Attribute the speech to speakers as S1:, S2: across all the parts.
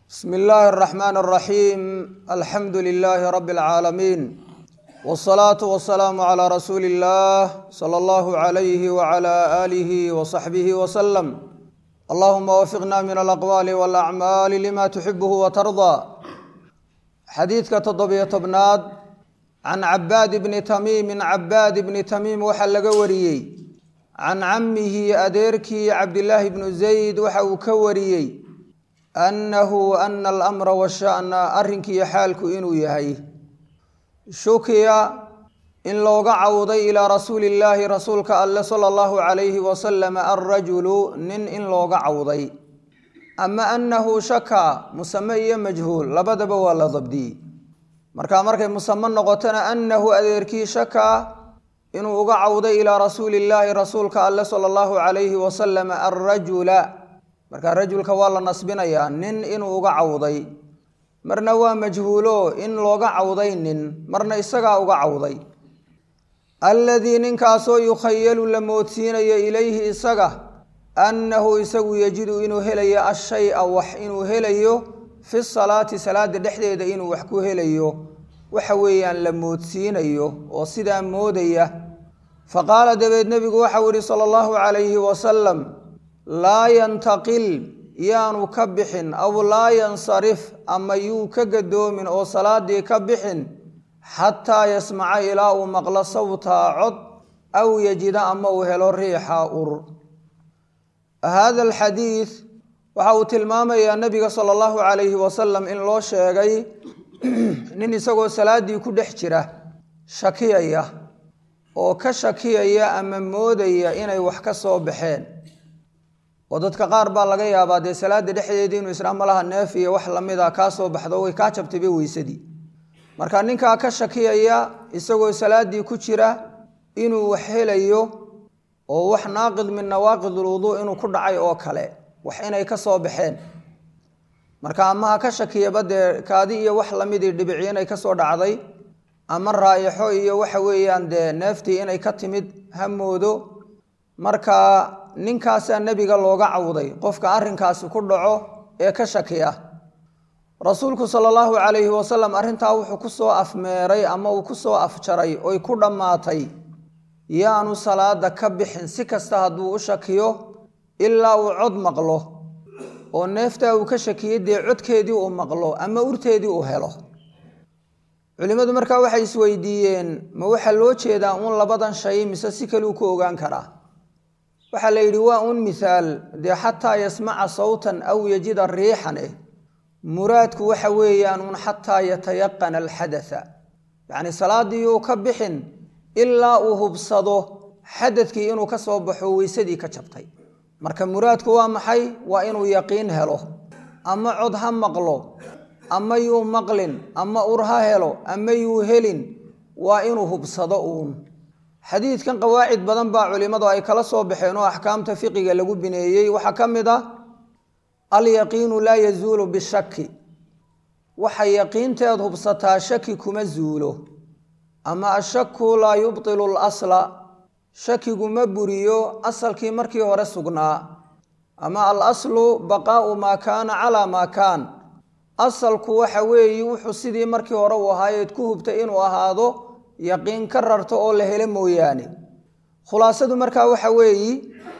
S1: bsm illaahi الرaxmaan الraxiim alxamdu lilaahi rabi اlcaalamiin wالsalaatu wasalaamu calىa rasuuli اllah salى allahu عalayhi wعalى aalihi wصaxbihi wslm allahuma wafiqna min alaqwaali wاlacmaali lima tuxibuhu watardaa xadiidka toddobiyo tobnaad can cabaad bni tamiimin cabaad bni tamiim waxaa laga wariyey can camihi adeerkii cabdilaahi bnu zayd waxa uu ka wariyey annahu ana alamra washa'na arrinkiiyo xaalku inuu yahay shukiya in looga cawday ilaa rasuuli illaahi rasuulka alle sala allahu calayhi wasalam alrajulu nin in looga cawday ama annahu shaka musame iyo majhuul labadaba waa la dabdiyey marka markay musame noqotona annahu adeerkii shaka inuu uga cawday ilaa rasuuli illaahi rasuulka alle sala allahu calayhi wasalam alrajula marka rajulka waa la nasbinayaa nin inuu uga cawday marna waa majhuulo in looga cawday nin marna isagaa uga cawday alladii ninkaasoo yukhayalu la moodsiinayo ilayhi isaga annahu isagu yajidu inuu helayo ashaya wax inuu helayo fi salaati salaada dhexdeeda inuu wax ku helayo waxa weeyaan la moodsiinayo oo sidaa moodaya faqaala dabeed nebigu waxau yihi sala allahu calayhi wasalam laa yantaqil yaanu ka bixin aw laa yansarif ama yuu ka gadoomin oo salaadii ka bixin xataa yasmaca ilaa uu maqlo sawtaa cod aw yajida ama uu helo riixa ur hada alxadiid waxa uu tilmaamayaa nebiga sala allahu calayhi wasalam in loo sheegay nin isagoo salaadii ku dhex jira shakiyaya oo ka shakiyaya ama moodaya inay wax ka soo baxeen oo dadka qaar baa laga yaabaa dee salaada dhexdeedii inuu israa malaha neef iyo wax lamida kaa soo baxdo way kaa jabtayba weysadii marka ninkaa ka shakiyaya isagoo salaadii ku jira inuu wax helayo oo wax naaqid min nawaaqid ulwuduu inuu ku dhacay oo kale wax inay ka soo baxeen marka ama ha ka shakiyaba dee kaadi iyo wax lamidii dhibici inay kasoo dhacday ama raayixo iyo waxa weeyaan dee neeftii inay ka timid ha moodo marka ninkaasaa nebiga looga cawday qofka arrinkaasi ku dhaco ee ka shakiya rasuulku sala allahu calayhi wasalam arrintaa wuxuu ku soo afmeeray ama uu ku soo afjaray oy ku dhammaatay yaanu salaada ka bixin si kasta hadduu u shakiyo ilaa uu cod maqlo oo neeftaa uu ka shakiyey dee codkeedii uu maqlo ama urteedii uu helo culimmadu markaa waxay isweydiiyeen ma waxaa loo jeedaa uun labadan shay mise si kaleu ku ogaan karaa waxaa la yidhi waa un mithaal dee xataa yasmaca sawtan aw yajida riixan eh muraadku waxa weeyaan un xataa yatayaqana alxadatha yacni salaadii uu ka bixin ilaa uu hubsado xadadkii inuu ka soo baxo weysadii ka jabtay marka muraadku waa maxay waa inuu yaqiin helo ama cod ha maqlo ama yuu maqlin ama ur ha helo ama yuu helin waa inuu hubsado uun xadiidkan qawaacid badan baa culimmadu ay kala soo baxeen oo axkaamta fiqiga lagu bineeyey waxaa ka mid ah alyaqiinu laa yazuulu bishaki waxa yaqiinteed hubsataa shaki kuma zuulo ama ashaku laa yubtilu lasla shakigu ma buriyo asalkii markii hore sugnaa ama alaslu baqaau maa kaana calaa maa kaan asalku waxa weeye wuxuu sidii markii hore uu ahaayeed ku hubtay inuu ahaado yaqiin ka rarto oo la helo mooyaane khulaasadu markaa waxa weeyi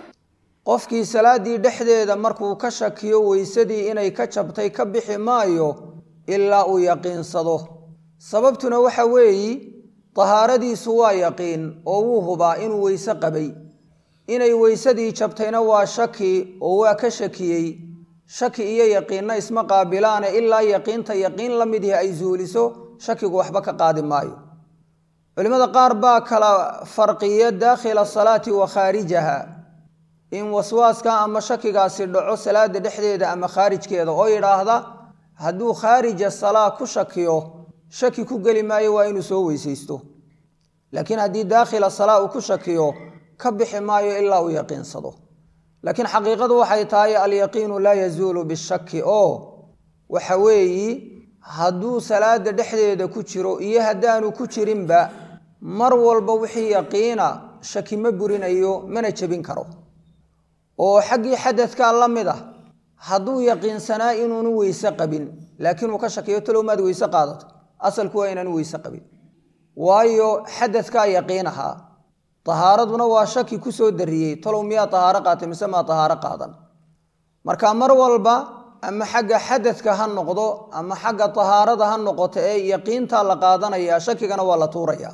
S1: qofkii salaadii dhexdeeda markuu ka shakiyo weysadii inay ka jabtay ka bixi maayo ilaa uu yaqiinsado sababtuna waxa weeyi tahaaradiisu waa yaqiin oo wuu hubaa inuu weyse qabay inay weysadii jabtayna waa shaki oo waa ka shakiyey shaki iyo yaqiinna isma qaabilaane ilaa yaqiinta yaqiin la mid yahi ay zuuliso shakigu waxba ka qaadi maayo culimmada qaar baa kala farqiya daakhila salaati wa khaarijaha in waswaaska ama shakigaasi dhaco salaada dhexdeeda ama khaarijkeeda oo yidhaahda hadduu khaarija salaa ku shakiyo shaki ku geli maayo waa inuu soo weysaysto laakiin haddii daakhila salaa uu ku shakiyo ka bixi maayo ilaa uu yaqiinsado laakiin xaqiiqadu waxay tahay alyaqiinu laa yazuulu bishaki oo waxa weeyi hadduu salaada dhexdeeda ku jiro iyo haddaanu ku jirinba mar walba wixii yaqiina shaki ma burinayo mana jebin karo oo xaggii xadadkaa la mid ah hadduu yaqiinsanaa inuunu weyse qabin laakiin uu ka shakiyo talow maad weyse qaadato asalku waa inaanu weyse qabin waayo xadadkaa yaqiin ahaa tahaaraduna waa shaki kusoo dariyey talow miyaa tahaaro qaatay mise maa tahaaro qaadan marka mar walba ama xagga xadadka ha noqdo ama xagga tahaarada ha noqoto ee yaqiintaa la qaadanaya shakigana waa la tuuraya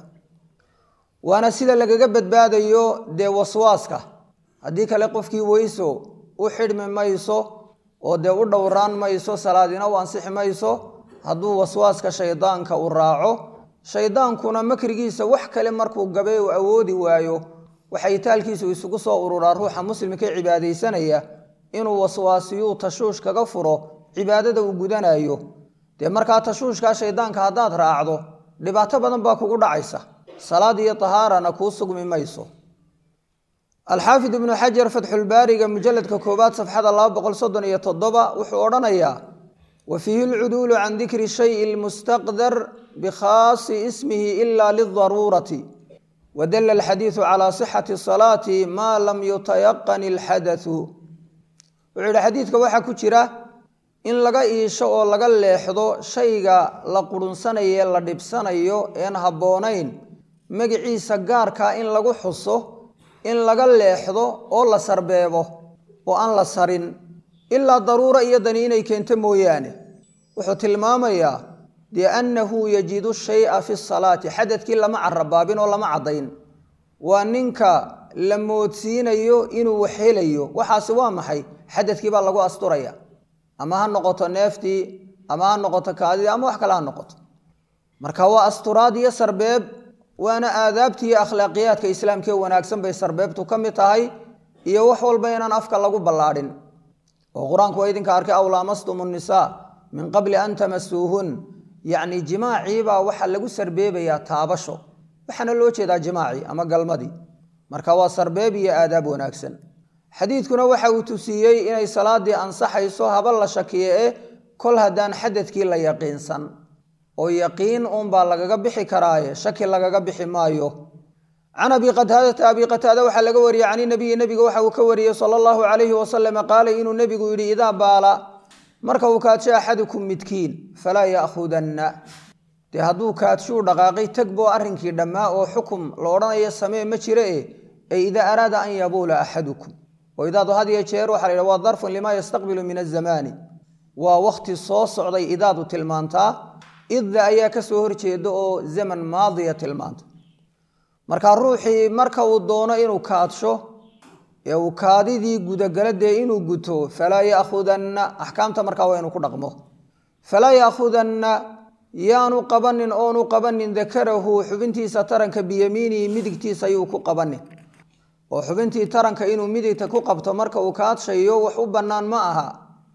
S1: waana sida lagaga badbaadayo dee waswaaska haddii kale qofkii weyso u xidhmi mayso oo dee u dhowraan mayso salaadina u ansixi mayso hadduu waswaaska shaydaanka u raaco shaydaankuna makrigiisa wax kale markuu gabe u awoodi waayo waxay taalkiisu isugu soo ururaa ruuxa muslimka ee cibaadaysanaya inuu waswaasiyuu tashuush kaga furo cibaadada uu gudanayo dee markaa tashuushkaa shaydaanka haddaad raacdo dhibaato badan baa kugu dhacaysa salaad iyo tahaarana kuu sugmi mayso alxaafid ibnu xajar fatxulbaariga mujaladka koowaad safxada laba boqol soddon iyo toddoba wuxuu odhanayaa wa fiihi lcuduulu can dikri shayi lmustaqdar bikhaasi ismihi ila lidaruurati wadala alxadiidu calaa sixati salaati maa lam yutayaqan ilxadathu wuxuu yihi xadiidka waxaa ku jira in laga iisho oo laga leexdo shayga la qurunsanaye la dhibsanayo een habboonayn magiciisa gaarkaa in lagu xuso in laga leexdo oo la sarbeebo oo aan la sarin ilaa daruura iyo dani inay keento mooyaane wuxuu tilmaamayaa biannahu yajidu shaya fi salaati xadadkii lama carabaabin oo lama caddayn waa ninka la moodsiinayo inuu wax helayo waxaasi waa maxay xadadkii baa lagu asturaya ama ha noqoto neeftii ama ha noqoto kaadidii ama wax kale ha noqoto marka waa asturaad iyo sarbeeb waana aadaabtii iyo akhlaaqiyaadka islaamkee wanaagsan bay sarbeebtu ka mid tahay iyo wax walba inaan afka lagu ballaadhin oo qur-aanku waa idinka arkay aw laamastum nnisaa min qabli an tamasuuhun yacni jimaaciibaa waxaa lagu sarbeebayaa taabasho waxaana loo jeedaa jimaacii ama galmadii marka waa sarbeeb iyo aadaab wanaagsan xadiidkuna waxa uu tusiiyey inay salaadii ansaxayso haba la shakiye e kol haddaan xadadkii la yaqiinsan oo yaqiin uunbaa lagaga bixi karaaye shaki lagaga bixi maayo can abi qataadata abi qataada waxaa laga wariyey can inabiyi nebiga waxa uu ka wariyey sala allahu calayhi wasalama qaala inuu nebigu yidhi idaa baala marka uu kaadsho axadukum midkiin falaa ya'khudanna dee hadduu kaadshuu dhaqaaqay tagboo arrinkii dhammaa oo xukum la odhanayo samee ma jire e ee idaa araada an yabuula axadukum oo idaadu had iyo jeer waxa la yidhaha waa darfun limaa yastaqbilu min azamaani waa wakhti soo socday idaadu tilmaantaa idda ayaa ka soo horjeeda oo zaman maadiya tilmaanta marka ruuxii marka uu doono inuu kaadsho ee uu kaadidii gudagala dee inuu guto falaa ya'khudanna axkaamta markaa waa inuu ku dhaqmo falaa ya'khudanna yaanu qabanin oonu qabanin dakarahu xubintiisa taranka biyamiinihi midigtiisa ayuu ku qabanin oo xubintii taranka inuu midigta ku qabto marka uu kaadshayo wax u bannaan ma aha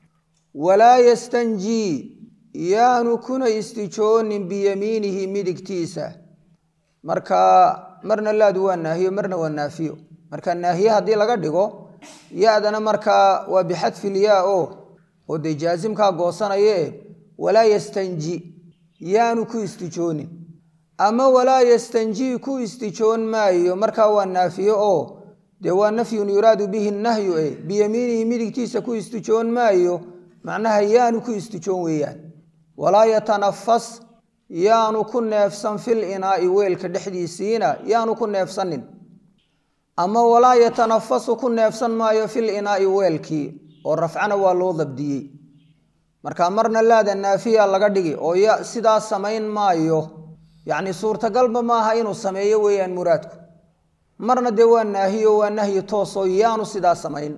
S1: walaa yastanjii yaanu kuna istijoonin biyamiinihi midigtiisa marka marna laadu waa naahiyo marna waa naafiyo marka naahiye haddii laga dhigo ya-dana markaa waa bixadfilyaa o oo dee jaasimkaa goosanaye walaa yastanji yaanu ku istijoonin ama walaa yastanjii ku istijoon maayo markaa waa naafiyo oo dee waa nafyun yuraadu bihi nahyu e biyamiinihi midigtiisa ku istijoon maayo macnaha yaanu ku istijoon weeyaan walaa yatanafas yaanu ku neefsan fil inaa'i weelka dhexdiisiina yaanu ku neefsanin ama walaa yatanafasu ku neefsan maayo fil inaa'i weelkii oo rafcana waa loo dabdiyey marka marna laada naafiya laga dhigi oo ya sidaas samayn maayo yacni suurtagalba maaha inuu sameeyo weeyaan muraadku marna dee waa naahiyo waa nahyi toosoo yaanu sidaas samayn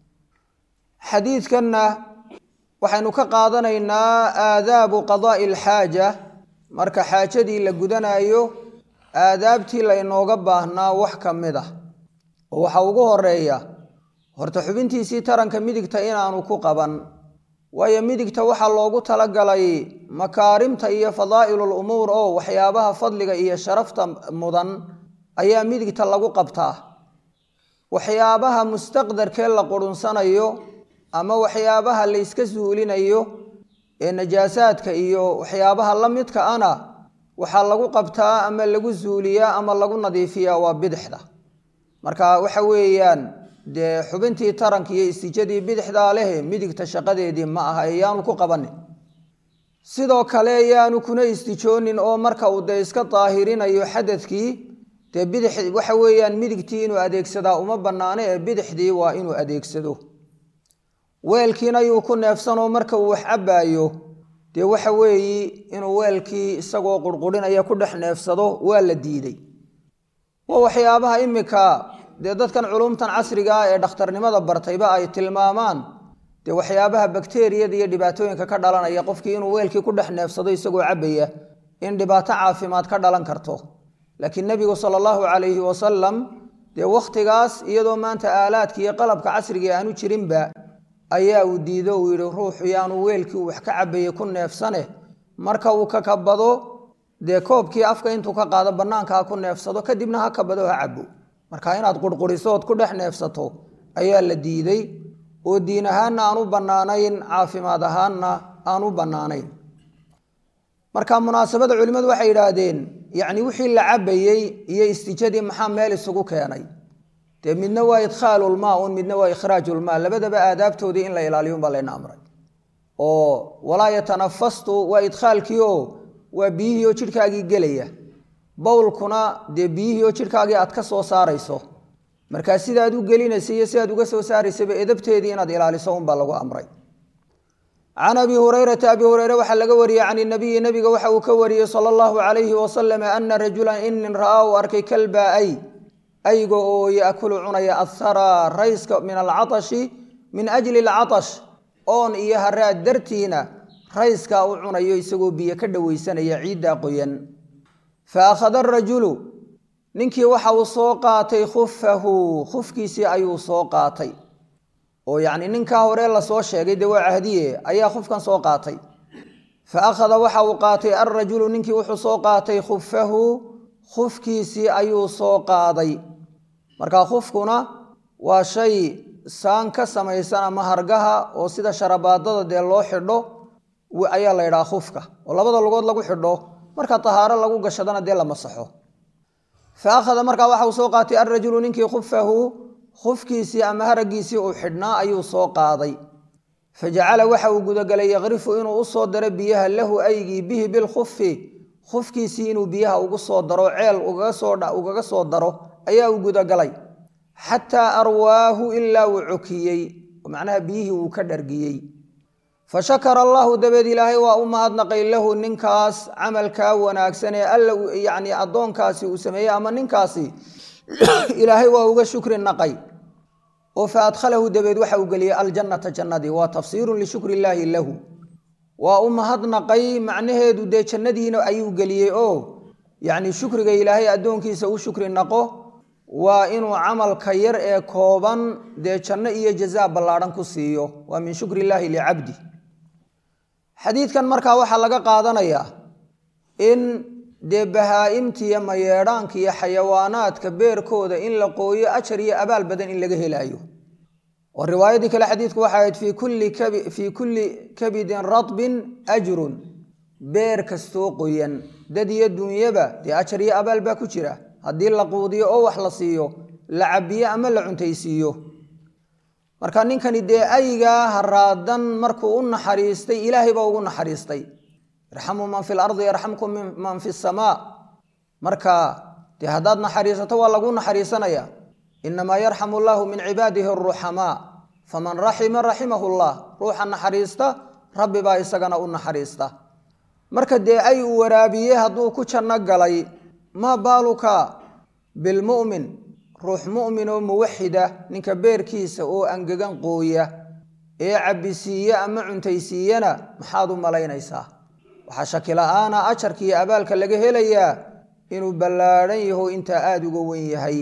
S1: xadiidkanna waxaynu ka qaadanaynaa aadaabu qadaa'i alxaaja marka xaajadii la gudanayo aadaabtii laynooga baahnaa wax ka mid ah oo waxaa ugu horeeya horta xubintiisii taranka midigta inaanu ku qaban waayo midigta waxaa loogu talagalay makaarimta iyo fadaa'ilul umuur oo waxyaabaha fadliga iyo sharafta mudan ayaa midigta lagu qabtaa waxyaabaha mustaqdarkee la qurunsanayo ama waxyaabaha la yska suulinayo ee najaasaadka iyo waxyaabaha la midka ana waxaa lagu qabtaa ama lagu suuliyaa ama lagu nadiifiyaa waa bidixda marka waxa weeyaan dee xubintii taranka iyo istijadii bidixdaa lehe midigta shaqadeedii ma aha ee yaanu ku qabanin sidoo kale yaanu kuna istijoonin oo marka uu dee iska daahirinayo xadadkii dee bidix waxa weeyaan midigtii inuu adeegsadaa uma bannaano ee bidixdii waa inuu adeegsado weelkiina yuu ku neefsanoo marka uu wax cabbaayo dee waxa weeyi inuu weelkii isagoo qurqurinaya ku dhex neefsado waa la diiday waa waxyaabaha imika dee dadkan culumtan casriga ah ee dhakhtarnimada bartayba ay tilmaamaan dee waxyaabaha bakteriyada iyo dhibaatooyinka ka dhalanaya qofkii inuu weelkii ku dhex neefsado isagoo cabbaya in dhibaato caafimaad ka dhalan karto laakiin nebigu sala allahu calayhi wasalam dee wakhtigaas iyadoo maanta aalaadka iyo qalabka casriga aanu jirinba ayaa uu diido uu yidhi ruuxu yaanu weelkii uu wax ka cabbayey ku neefsane marka uu ka kabado dee koobkii afka intuu ka qaado bannaanka ha ku neefsado kadibna ha kabado ha cabbo marka inaad qurquriso ood ku dhex neefsato ayaa la diiday oo diin ahaanna aan u bannaanayn caafimaad ahaanna aan u bannaanayn marka munaasabada culimmadu waxay yidhaahdeen yacni wixii la cabbayey iyo istijadii maxaa meel isugu keenay dee midna waa idkhaalulmaa un midna waa ikhraajulmaa labadaba aadaabtoodii in la ilaaliyo unbaa layna amray oo walaa yatanafastu waa idkhaalkii oo waa biyihii oo jidhkaagii gelaya bowlkuna dee biyihii oo jidhkaagii aad ka soo saarayso markaa sidaad u gelinaysa iyo sidaad uga soo saaraysaba edabteedii inaad ilaaliso unbaa lagu amray can abi hurayrata abi hureyre waxaa laga wariyey can inabiyi nabiga waxa uu ka wariyey sala allahu calayhi wasalam ana rajulan inin ra'aa uu arkay kalbaa ay ayga oo yaakulu cunaya athara rayska min alcatashi min ajli alcatash oon iyo haraad dartiina rayskaa u cunayo isagoo biyo ka dhoweysanaya ciiddaa qoyan fa akhada arajulu ninkii waxa uu soo qaatay khufahu khufkiisii ayuu soo qaatay oo yacni ninkaa hore lasoo sheegay dee waa cahdiye ayaa khufkan soo qaatay fa akhada waxa uu qaatay alrajulu ninkii wuxuu soo qaatay khufahu khufkiisii ayuu soo qaaday marka khufkuna waa shay saan ka samaysan ama hargaha oo sida sharabaadada dee loo xidho ayaa la ydhaha khufka oo labada lugood lagu xidho marka tahaaro lagu gashadana dee la masaxo fa akhada markaa waxa uu soo qaatay alrajulu ninkii khufahu khufkiisii ama haraggiisii uu xidhnaa ayuu soo qaaday fa jacala waxa uu gudagalay yakrifu inuu u soo daro biyaha lahu aygii bihi bilkhufi khufkiisii inuu biyaha ugu soo daro ceel ugaga soo daro ayaa uu gudagalay xataa arwaahu ilaa uu cokiyey macnaha biyihii uu ka dhargiyey fa shakara allahu dabeed ilaahay waa u mahadnaqay lahu ninkaas camalkaa wanaagsan ee alla yacni addoonkaasi uu sameeyey ama ninkaasi ilaahay waa uga shukri naqay oo fa adkhalahu dabeed waxa uu geliyey aljannata jannadii waa tafsiirun lishukri illaahi lahu waa u mahadnaqay macnaheedu dee jannadiina ayuu geliyey oo yacni shukriga ilaahay addoonkiisa u shukri naqo waa inuu camalka yar ee kooban dee janno iyo jazaa ballaadhan ku siiyo waa min shukri illaahi licabdi xadiidkan markaa waxaa laga qaadanayaa in dee bahaa-imta iyo mayeedhaanka iyo xayawaanaadka beerkooda in la qooyo ajar iyo abaal badan in laga helaayo oo riwaayadii kale xadiidku waxay ahayd fii kulli kabidin radbin ajrun beer kastoo qoyan dad iyo dunyaba dee ajar iyo abaal baa ku jira haddii la quudiyo oo wax la siiyo la cabiyo ama la cuntaysiiyo marka ninkani dee aygaa haraadan markuu u naxariistay ilaahay baa ugu naxariistay irxamuu man fi lardi yarxamkum man fi samaa marka dee haddaad naxariisato waa lagu naxariisanaya inamaa yarxamu allahu min cibaadihi aruxamaa faman raxima raximahu llah ruuxa naxariista rabbi baa isagana u naxariista marka dee ay uu waraabiye hadduu ku janno galay maa baaluka bilmu'min ruux mu'min oo muwaxida ninka beerkiisa oo angegan qooya ee cabbisiiye ama cuntaysiiyana maxaad u malaynaysaa waxaa shaki la-aana ajarka iyo abaalka laga helayaa inuu ballaadhan yaho intaa aada uga wen yahay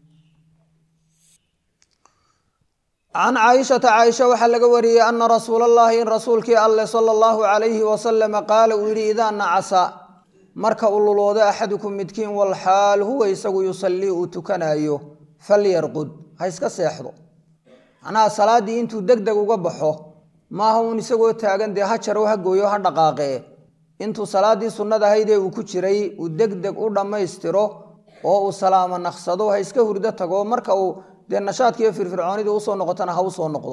S1: can caaishata caaisha waxaa laga wariyey ana rasuula allahi in rasuulkii alleh sala allahu calayhi wasalama qaala uu yidhi idaa nacasa marka uu luloodo axadukum midkiin walxaal huwa isagu yusallii uu tukanaayo falyarqud ha iska seexdo macnaha salaaddii intuu deg deg uga baxo maaha uun isagoo taagan dee ha jaro ha gooyo ha dhaqaaqee intuu salaaddii sunnada ahaydee uu ku jiray uu deg deg u dhammaystiro oo uu salaamo naqsado ha iska hurdo tago marka uu dee nashaadka iyo firfircoonidii usoo noqotana ha usoo noqdo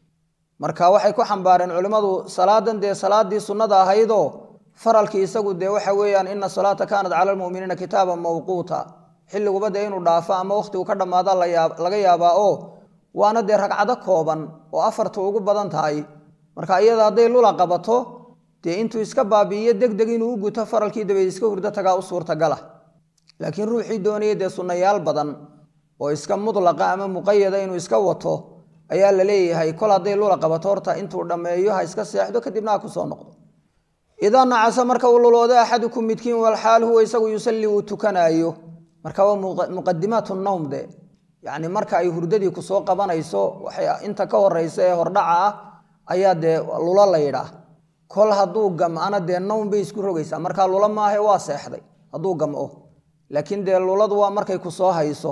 S1: marka waxay ku xambaareen culimmadu salaadan dee salaadii sunnada ahaydoo faralkii isagu dee waxa weeyaan ina salaata kaanat cala almu'miniina kitaaban mawquuta xilliguba dee inuu dhaafo ama wakhtigu ka dhammaada laga yaabaa oo waana dee ragcado kooban oo afarta ugu badan tahay marka iyada hadday lula qabato dee intuu iska baabi'iyo deg deg inuu u guto faralkii dabeed iska hurdo tagaa u suurtagala laakiin ruuxii doonaya dee sunnayaal badan oo iska mudlaqa ama muqayada inuu iska wato ayaa la leeyahay kol hadday lula qabato horta intuu dhammeeyo ha iska seexdo kadibna ha kusoo noqdo idaa nacasa marka uu luloodo axadukum midkiin walxaal huwa isagu yusalli uu tukanaayo marka waa muqadimaat nowm de yacni marka ay hurdadii kusoo qabanayso waxay inta ka horeysa ee hordhaca ah ayaa dee lulo la yidhaah kol hadduu gam'ana dee nowm bay isku rogaysaa markaa lula maahe waa seexday hadduu gam'o laakiin dee luladu waa markay kusoo hayso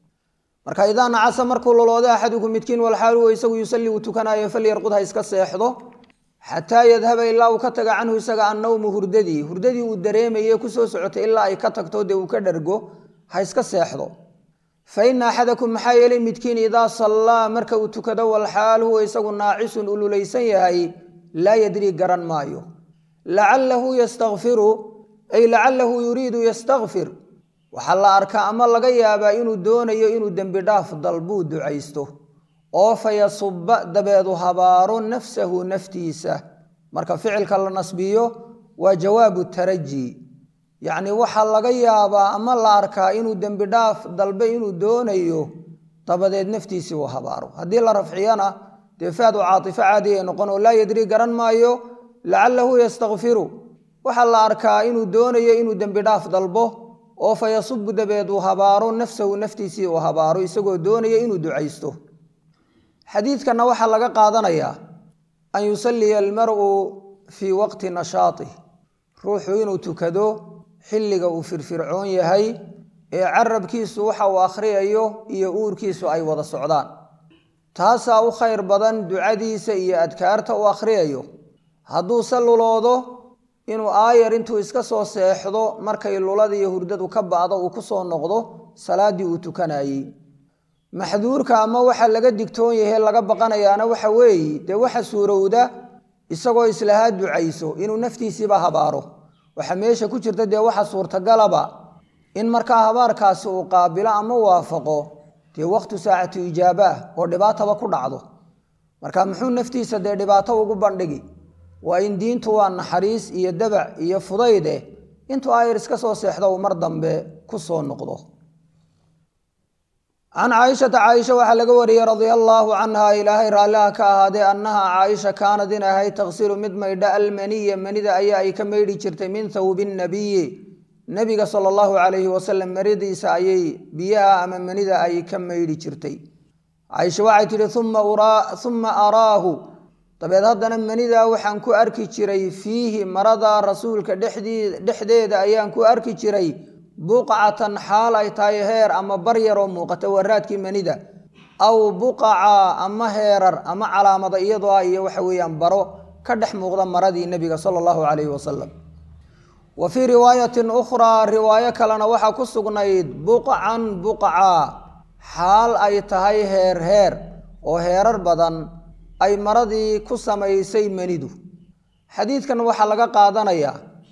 S1: marka idaa nacasa markuu luloodo axadukum midkiin walxaal huwa isagu yusalli uu tukanaayo falyarqud ha iska seexdo xataa yadhaba ilaa uu ka taga canhu isaga annowmu hurdadii hurdadii uu dareemaye kusoo socotay ilaa ay ka tagto dee uu ka dhargo ha iska seexdo fa ina axadakum maxaa yeelay midkiin idaa sallaa marka uu tukado walxaal huwa isagu naacisun ululaysan yahay laa yadrii garan maayo lacalahu yastakfiru ay lacalahu yuriidu yastakfir waxaa la arkaa ama laga yaabaa inuu doonayo inuu dembi dhaaf dalbuu ducaysto oo fa yasuba dabeedu habaaro nafsahu naftiisa marka ficilka la nasbiyo waa jawaabu taraji yacni waxaa laga yaabaa ama la arkaa inuu dembi dhaaf dalbe inuu doonayo dabadeed naftiisii uu habaaro haddii la rafciyana dee faadu caatifo caadi ay noqon oo laa yadrii garan maayo lacalahu yastakfiru waxaa la arkaa inuu doonayo inuu dembi dhaaf dalbo oo fa yasubu dabeed uu habaaro nafsahu naftiisii uu habaaro isagoo doonaya inuu ducaysto xadiidkanna waxaa laga qaadanayaa an yusalliya almar'u fii waqti nashaatih ruuxu inuu tukado xilliga uu firfircoon yahay ee carabkiisu waxa uu akhriyayo iyo uurkiisu ay wada socdaan taasaa u khayr badan ducadiisa iyo adkaarta uu akhriyayo hadduu se luloodo inuu aayar intuu iska soo seexdo markay lulada iyo hurdadu ka ba'do uu ku soo noqdo salaaddii uu tukanayey maxduurka ama waxa laga digtoon yahe laga baqanayaana waxa weeye dee waxa suurowda isagoo islahaa ducayso inuu naftiisiiba habaaro waxa meesha ku jirta dee waxa suurtagalaba in markaa habaarkaasi uu qaabilo ama waafaqo dee waqtu saacatu ijaaba ah oo dhibaataba ku dhacdo marka muxuu naftiisa dee dhibaato ugu bandhigi waa in diintu waa naxariis iyo dabac iyo fudayde intuu ayar iska soo seexdo uu mar dambe ku soo noqdo can caaishata caaisha waxaa laga wariyey radia allaahu canha ilaahay raalliha ka ahaadee annaha caaisha kaanad in ahayd taqsilu mid maydha almaniya manida ayaa ay ka maydhi jirtay min thawbi nnabiyi nebiga sala allahu calayhi wasalam maridiisa ayay biyaha ama manida ay ka maydhi jirtay caaisha waxay tidhi uma araahu dabeed haddana manidaa waxaan ku arki jiray fiihi marada rasuulka dhexdeeda ayaan ku arki jiray buqcatan xaal ay tahay heer ama bar yaroo muuqata waraadkii manida aw buqaca ama heerar ama calaamada iyadoo ah iyo waxa weeyaan baro ka dhex muuqda maradii nebiga sala allahu calayhi wasalam wa fii riwaayatin ukhraa riwaayo kalena waxaa ku sugnayd buqcan buqca xaal ay tahay heer heer oo heerar badan ay maradii ku samaysay manidu xadiidkan waxaa laga qaadanayaa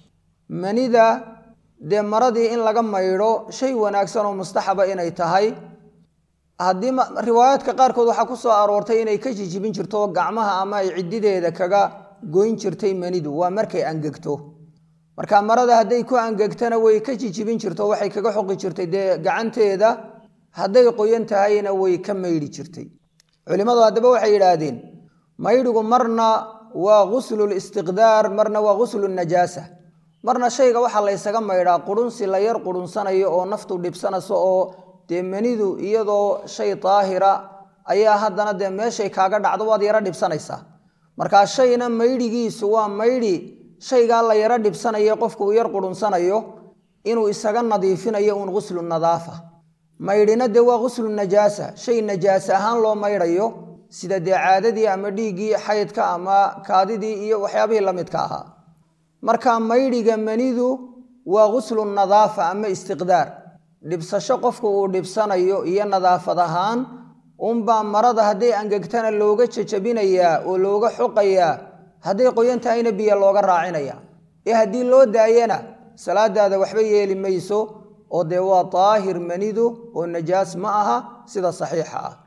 S1: manida dee maradii in laga maydho shay wanaagsan oo mustaxaba inay tahay haddii riwaayaadka qaarkood waxaa ku soo aroortay inay ka jijibin jirto gacmaha ama ay ciddideeda kaga goyn jirtay manidu waa markay angegto marka marada hadday ku angegtana way ka jijibin jirto waxay kaga xoqi jirtay dee gacanteeda hadday qoyan tahayna way ka maydhi jirtay culimmadu haddaba waxay yidhaahdeen maydhigu marna waa guslul istiqdaar marna waa guslu najaasa marna shayga waxaa laysaga maydhaa qurunsi la yar qurunsanayo oo naftu dhibsanayso oo dee manidu iyadoo shay daahira ayaa haddana dee meeshay kaaga dhacdo waad yaro dhibsanaysaa markaa shayna maydhigiisu waa maydhi shaygaa la yaro dhibsanayo qofku uu yar qurunsanayo inuu isaga nadiifinayo uun guslu nadaafa maydhina dee waa guslu najaasa shay najaasa ahaan loo maydhayo sida dee caadadii ama dhiiggii xaydka ama kaadidii iyo waxyaabihii la midka ahaa marka maydhiga manidu waa guslu nadaafa ama istiqdaar dhibsasho qofku uu dhibsanayo iyo nadaafad ahaan unbaa marada hadday angegtana looga jajabinayaa oo looga xoqayaa hadday qoyan tahayna biyo looga raacinaya ee haddii loo daayana salaadaada waxba yeeli mayso oo dee waa daahir manidu oo najaas ma aha sida saxiixa ah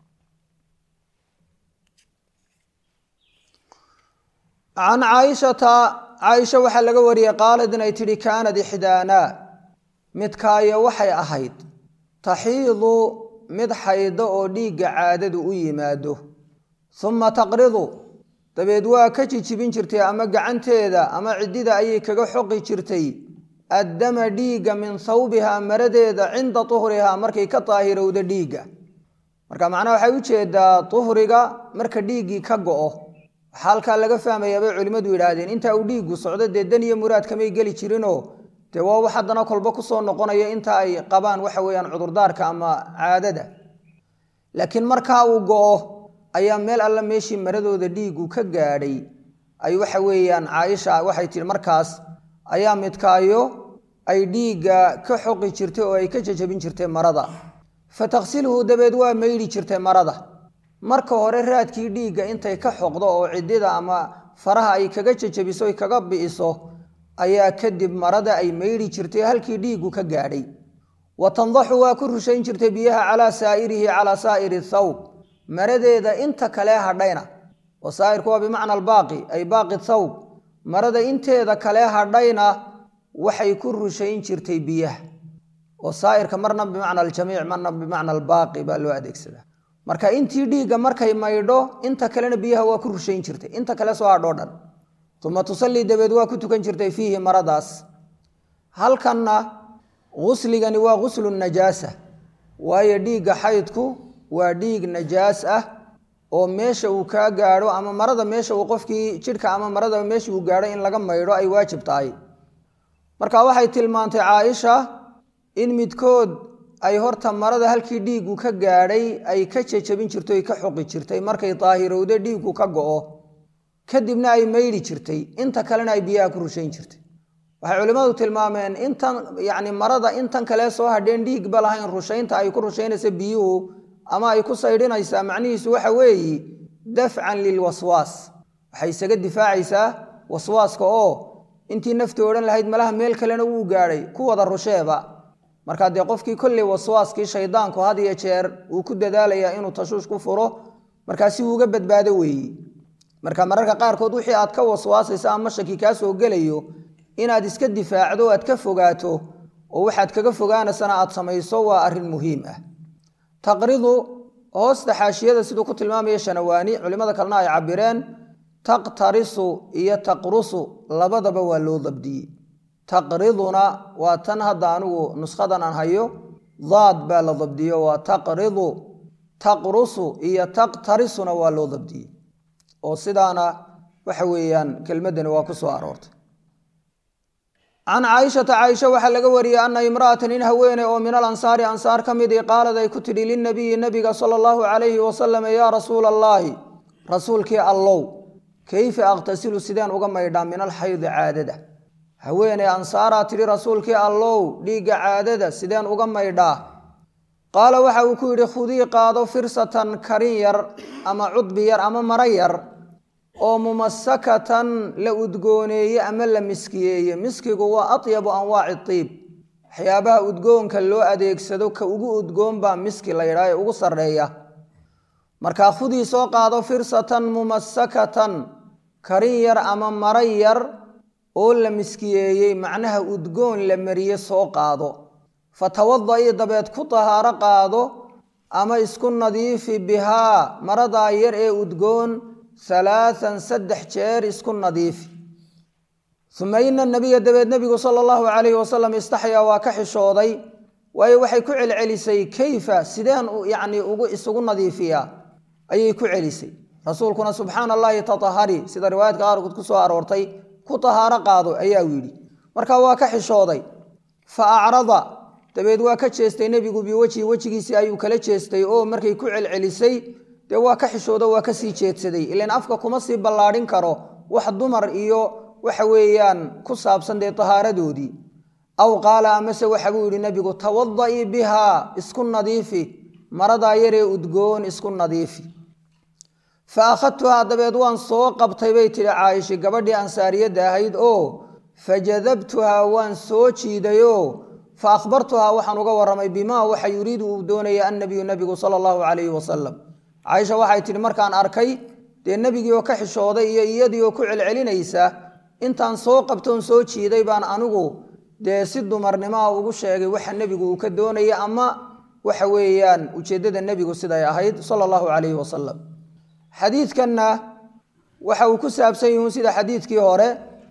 S1: can caaishata caaisha waxaa laga wariyey qaalad inay tidhi kaanad ixdaanaa midkaayo waxay ahayd taxiidu mid xaydo oo dhiigga caadadu u yimaado uma taqridu dabeed waa ka jijibin jirtay ama gacanteeda ama ciddida ayay kaga xoqi jirtay addama dhiigga min hawbihaa maradeeda cinda tuhrihaa markay ka daahirowda dhiigga marka macnaha waxay u jeedaa tuhriga marka dhiiggii ka go'o waxaa halkaa laga fahmayaa bay culimmadu yidhaahdeen intaa uu dhiiggu socdo dee dan iyo muraad kamay geli jirinoo dee waa wax haddana kolba kusoo noqonaya inta ay qabaan waxa weeyaan cudurdaarka ama caadada laakiin markaa uu go'o ayaa meel alla meeshii maradooda dhiiggu ka gaadhay ay waxa weeyaan caaisha waxay tihi markaas ayaa midkaayo ay dhiigga ka xoqi jirtay oo ay ka jajabin jirtay marada fa takhsilhu dabeed waa maydhi jirtay marada marka hore raadkii dhiigga intay ka xoqdo oo ciddida ama faraha ay kaga jajabiso ay kaga bi'iso ayaa kadib marada ay maydhi jirtay halkii dhiiggu ka gaadhay wa tandaxu waa ku rushayn jirtay biyaha calaa saa'irihi calaa saa'iri thawb maradeeda inta kale hadhayna oo saa'irku waa bimacna albaaqi ay baaqi thawb marada inteeda kale hadhayna waxay ku rushayn jirtay biyaha oo saa'irka marna bimacna aljamiic marna bimacna albaaqi baa loo adeegsadaa marka intii dhiigga markay maydho inta kalena biyaha waa ku rushayn jirtay inta kale soo hadhoo dhan uma tusallii dabeed waa ku tukan jirtay fiihi maradaas halkanna gusligani waa guslu najaasa waayo dhiigga xaydku waa dhiig najaas ah oo meesha uu kaa gaadho ama marada meesha uu qofkii jidhka ama marada meesha uu gaadho in laga maydho ay waajib tahay marka waxay tilmaantay caaisha in midkood ay horta marada halkii dhiiggu ka gaadhay ay ka jejabin jirto ay ka xoqi jirtay markay daahirowda dhiiggu ka go'o kadibna ay maydhi jirtay inta kalena ay biyaha ku rushayn jirtay waxay culimmadu tilmaameen intan yacni marada intan kale soo hadheen dhiigba lahayn rushaynta ay ku rushaynaysa biyuhu ama ay ku saydhinaysaa macnihiisu waxa weeyi dafcan lilwaswaas waxay isaga difaacaysaa waswaaska oo intii nafti odhan lahayd malaha meel kalena wuu gaadhay ku wada rusheeba markaa dee qofkii kolley waswaaskii shaydaanku had iyo jeer uu ku dadaalayaa inuu tashuush ku furo markaa si uuga badbaado weeyi marka mararka qaarkood wixii aad ka waswaasaysa ama shaki kaa soo gelayo inaad iska difaacdo aad ka fogaato oo waxaad kaga fogaanaysana aad samayso waa arrin muhiim ah taqridu hoosta xaashiyada siduu ku tilmaamaya shanawaani culimmada kalena ay cabireen taqtarisu iyo taqrusu labadaba waa loo dabdiyey taqriduna waa tan hadda anigu nushadan aan hayo daad baa la dabdiyo waa taqridu taqrusu iyo taqtarisuna waa loo dabdiyey oo sidaana waxa weeyaan kelmaddani waa ku soo aroortay can caaishata caaisha waxaa laga wariyey ana imra'atan in haweeney oo min alansaari ansaar ka midii qaalad ay ku tidhi linabiyi nabiga sala allahu calayhi wasalam yaa rasuula allaahi rasuulkii allow kayfa aqtasilu sideen uga maydhaa min alxaydi caadada haweeney ansaaraa tidhi rasuulkii allow dhiigga caadada sideen uga maydhaa qaala waxa uu ku yidhi khudii qaado firsatan karin yar ama cudbi yar ama maro yar oo mumasakatan la udgooneeye ama la miskiyeeye miskigu waa atyabu anwaaci tiib waxyaabaha udgoonka loo adeegsado ka ugu udgoon baa miski la yidhaha ee ugu sarreeya markaa khudii soo qaado firsatan mumasakatan karin yar ama maro yar oo la miskiyeeyey macnaha udgoon la mariye soo qaado fatawada-ii dabeed ku tahaaro qaado ama isku nadiifi bihaa maradaa yar ee udgoon halaathan saddex jeer isku nadiifi uma ina nabiya dabeed nebigu sala allahu calayhi wasalam istaxyaa waa ka xishooday waayo waxay ku celcelisay kayfa sideen yacni ugu isugu nadiifiyaa ayay ku celisay rasuulkuna subxaana allahi tatahari sida riwaayadka qaarkood ku soo aroortay ku tahaaro qaado ayaa yidhi marka waa ka xishooday fa acrada dabeed waa ka jeestay nebigu biwejhi wejigiisii ayuu kala jeestay oo markay ku celcelisay dee waa ka xishoodo waa ka sii jeedsaday ilan afka kuma sii ballaadhin karo wax dumar iyo waxa weeyaan ku saabsan dee tahaaradoodii aw qaala amase waxa buu yidhi nebigu tawada'ii bihaa isku nadiifi maradaa yaree udgoon isku nadiifi fa akhadtuhaa dabeed waan soo qabtay bay tidhi caaisha gabadhii ansaariyadda ahayd oo fajadabtuhaa waan soo jiidayoo fa akhbartuhaa waxaan uga warramay bimaa waxa yuriidu uu doonaya annabiyu nebigu sala allahu calayhi wasalam caaisha waxay tidhi markaan arkay dee nebigii oo ka xishooday iyo iyadii oo ku celcelinaysa intaan soo qabtoon soo jiiday baan anigu dee si dumarnimaa ugu sheegay waxa nebigu uu ka doonaya ama waxa weeyaan ujeeddada nebigu siday ahayd sala allahu calayhi wasalam xadiidkanna waxa uu ku saabsan yihiin sida xadiidkii hore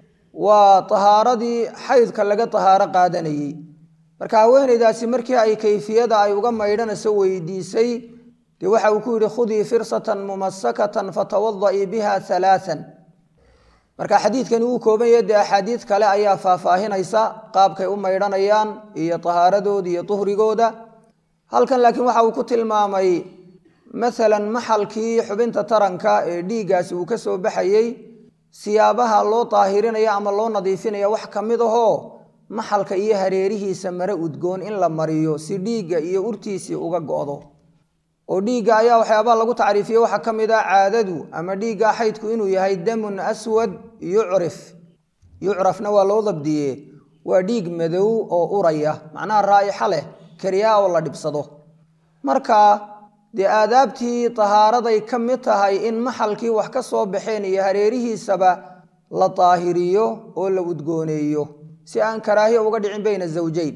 S1: waa tahaaradii xaydka laga tahaaro qaadanayey marka haweenaydaasi markii ay kayfiyada ay uga maydhanayso weydiisay dee waxa uu ku yidhi khudii firsatan mumasakatan fatawadaii biha alaaan marka xadiidkani uu kooban yahe dee axaadiid kale ayaa faahfaahinaysa qaabkay u maydhanayaan iyo tahaaradooda iyo duhrigooda halkan laakiin waxa uu ku tilmaamay maalan maxalkii xubinta taranka ee dhiiggaasi uu ka soo baxayey siyaabaha loo daahirinaya ama loo nadiifinaya wax ka mid ahoo maxalka iyo hareerihiisa mare udgoon in la mariyo si dhiigga iyo urtiisii uga go'do oo dhiigga ayaa waxyaabaha lagu tacriifiyey waxaa ka mid ah caadadu ama dhiigga xaydku inuu yahay damun aswad yucrif yucrafna waa loo dabdiye waa dhiig madow oo uraya macnaha raa'ixa leh kariyaa oo la dhibsado marka dee aadaabtii tahaaraday ka mid tahay in maxalkii wax ka soo baxeen iyo hareerihiisaba la daahiriyo oo la udgooneeyo si aan karaahiya uga dhicin bayna zawjayn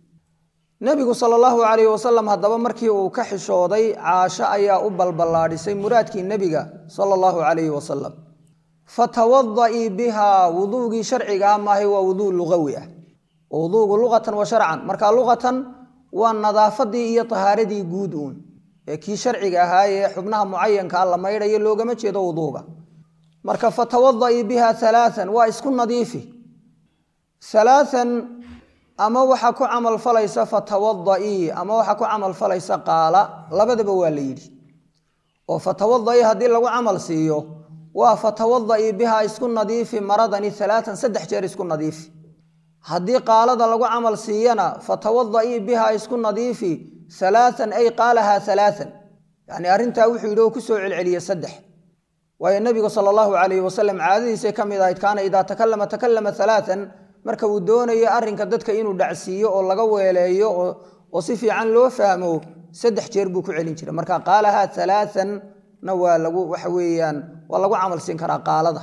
S1: nebigu sala allahu calayhi wasalam haddaba markii uu ka xishooday caasho ayaa u balballaadhisay muraadkii nebiga sala allahu calayhi wasalam fatawadaii bihaa wuduugii sharcigaa maahay waa wuduu lugawi ah oo wuduugu luqatan wa sharcan marka luqatan waa nadaafadii iyo tahaaradii guud uun ee kii sharciga ahaayee xubnaha mucayankaa la maydhayo loogama jeedo wuduuga marka fatawadaii biha alaaan waa isku nadiifi alaaan ama waxaa ku camal falaysa fatawadaii ama waxaa ku camal falaysa qaala labadaba waa la yidhi oo fatawadaii haddii lagu camal siiyo waa fatawadaii bihaa isku nadiifi maradani alaaan saddex jeer isku nadiifi haddii qaalada lagu camal siiyana fatawadaii bihaa isku nadiifi alaaan ay qaalaha alaaan yani arrintaa wuxuu yidhi oo kusoo celceliye saddex waayo nebigu sala allahu calayhi wasalam caadadiisay ka mid ahayd kaana idaa takalama takalama alaaan marka uu doonayo arrinka dadka inuu dhacsiiyo oo laga weeleeyo oo si fiican loo fahmo saddex jeer buu ku celin jiray marka qaalaha alaaanna waa lagu waxa weeyaan waa lagu camal siin karaa qaalada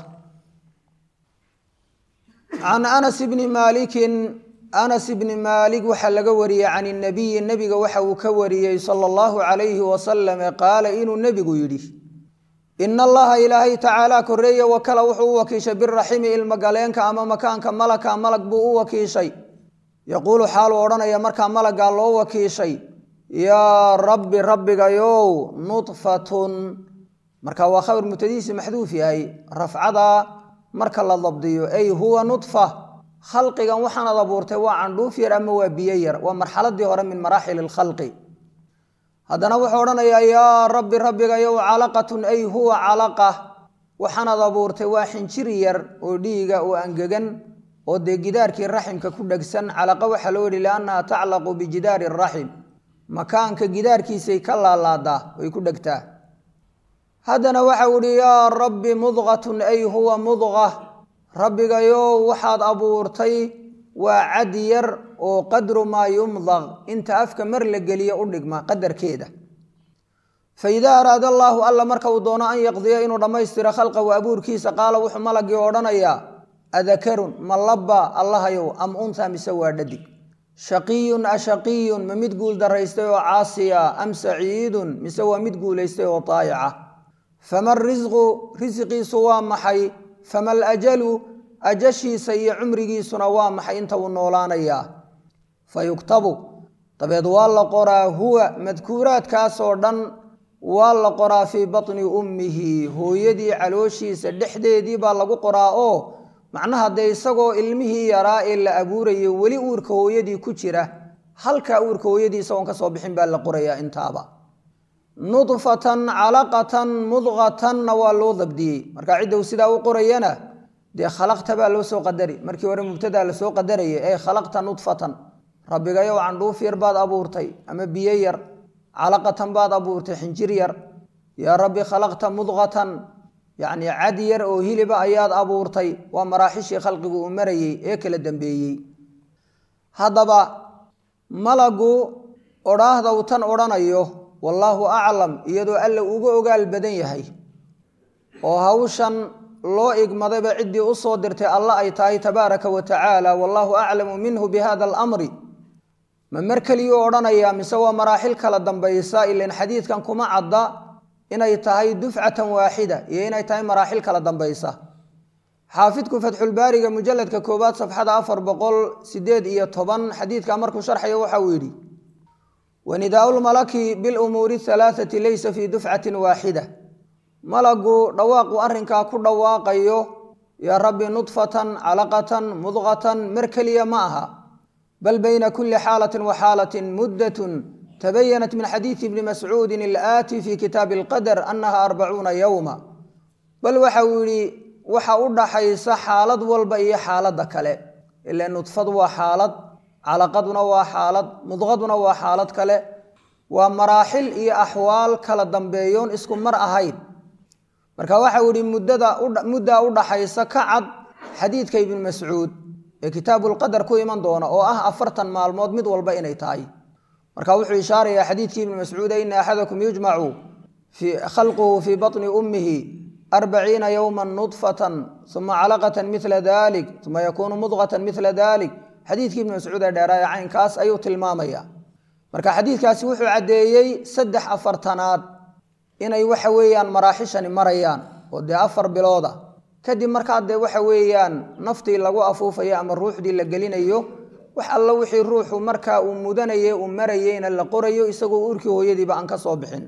S1: can anas bni maalikin anas bni maalik waxaa laga wariyey can inabiyi nebiga waxa uu ka wariyey sala allahu calayhi wasalam qaala inuu nebigu yidhi ina allaha ilaahay tacaala koreeye wakala wuxuu u wakiishay biraximi ilmagaleenka ama makaanka malaka malag buu u wakiishay yaquulu xaaluu odhanaya markaa malaggaa loo wakiishay yaa rabbi rabbigayow nudfatun marka waa khabar mutadiisi maxduuf yahay rafcada marka la dabdiyo ay huwa nudfa khalqigan waxaanad abuurtay waa candhuuf yar ama waa biyo yar waa marxaladii hore min maraaxil lkhalqi haddana wuxuu odhanayaa yaa rabbi rabbigayow calaqatun ay huwa calaqa waxaanad abuurtay waa xinjir yar oo dhiiga oo angegan oo dee gidaarkii raximka ku dhegsan calaqa waxaa loo yihi liannaha taclaqu bijidaari raxim makaanka gidaarkiisay ka laalaadaa way ku dhegtaa haddana waxau ihi yaa rabbi mudqatun ay huwa mudqa rabbigayow waxaad abuurtay waa cad yar oo qadru maa yumdaq inta afka mar la geliyo u dhigma qadarkeeda fa idaa araada allaahu alla marka uu doono an yaqdiya inuu dhammaystiro khalqahu abuurkiisa qaala wuxuu malagii odhanayaa adakarun ma labba allahayow am unha mise waa dhadig shaqiyun ashaqiyun ma mid guul daraystay oo caasiya am saciidun mise waa mid guulaystay oo taayaca fama risqu risqiisu waa maxay fama alajalu ajashiisa iyo cumrigiisuna waa maxay inta uu noolaanayaa fa yuktabu dabeed waa la qoraa huwa madkuuraadkaasoo dhan waa la qoraa fii batni ummihi hooyadii calooshiisa dhexdeedii baa lagu qoraa oo macnaha dee isagoo ilmihii yaraa ee la abuurayay weli uurka hooyadii ku jira halkaa uurka hooyadii isagoon ka soo bixin baa la qorayaa intaaba nudfatan calaqatan mudqatanna waa loo dabdiyey marka cidda uu sidaa u qorayana dee khalaqta baa loo soo qadari markii hore mubtadaa lasoo qadarayay ee khalaqta nudfatan rabbigayow candhuuf yar baad abuurtay ama biyo yar calaqatan baad abuurtay xinjir yar yaa rabbi khalaqta mudqatan yacni cad yar oo hiliba ayaad abuurtay waa maraaxishii khalqigu uu marayey ee kala dambeeyey haddaba malagu odhaahda uu tan odhanayo wallaahu aclam iyadoo alla uga ogaal badan yahay oo hawshan loo igmadayba ciddii u soo dirtay alla ay tahay tabaaraka wa tacaala wallaahu aclamu minhu bi hada alamri ma mar keliyuu odhanayaa mise waa maraaxil kala dambaysa ilan xadiidkan kuma cadda inay tahay dufcatan waaxida iyo inay tahay maraaxil kala dambaysa xaafidku fatxulbaariga mujaladka koowaad safxada afar boqol sideed iyo toban xadiidka markuu sharxayo waxa uu yidhi wanidaau lmalaki bilumuuri halaathati laysa fii dufcatin waaxida malagu dhawaaqu arrinkaa ku dhawaaqayo yaa rabbi nudfatan calaqatan mudqatan mar keliya ma aha bal bayna kuli xaalatin wa xaalatin muddatun tabayanat min xadiidi ibni mascuudin ilaati fi kitaabi alqadar annaha arbacuuna yowma bal waxa uu yidhi waxa u dhaxaysa xaalad walba iyo xaaladda kale ila nudfadu waa xaalad calaqaduna waa xaalad mudqaduna waa xaalad kale waa maraaxil iyo axwaal kala dambeeyoon isku mar ahayn marka waxau yihi muddaa u dhaxaysa ka cad xadiidka ibni mascuud ee kitaabulqadar ku iman doona oo ah afartan maalmood mid walba inay tahay marka wuxuu ishaarayaa xadiidkii ibni mascuuda ina axadakum yujmacu khalquhu fii baطni ummihi arbaciina yowma nudfatan uma calaqatan mila dalik uma yakuunu mudqatan mila dalik xadiidkii ibni mascuud ee dheeraaya caynkaas ayuu tilmaamaya marka xadiidkaasi wuxuu caddeeyey saddex afartanaad inay waxa weeyaan maraaxishani marayaan oo dee afar bilooda kadib markaa dee waxa weeyaan naftii lagu afuufayo ama ruuxdii la gelinayo wax alla wixii ruuxu markaa uu mudanaye uu marayeyna la qorayo isagoo urkii hooyadiiba aan ka soo bixin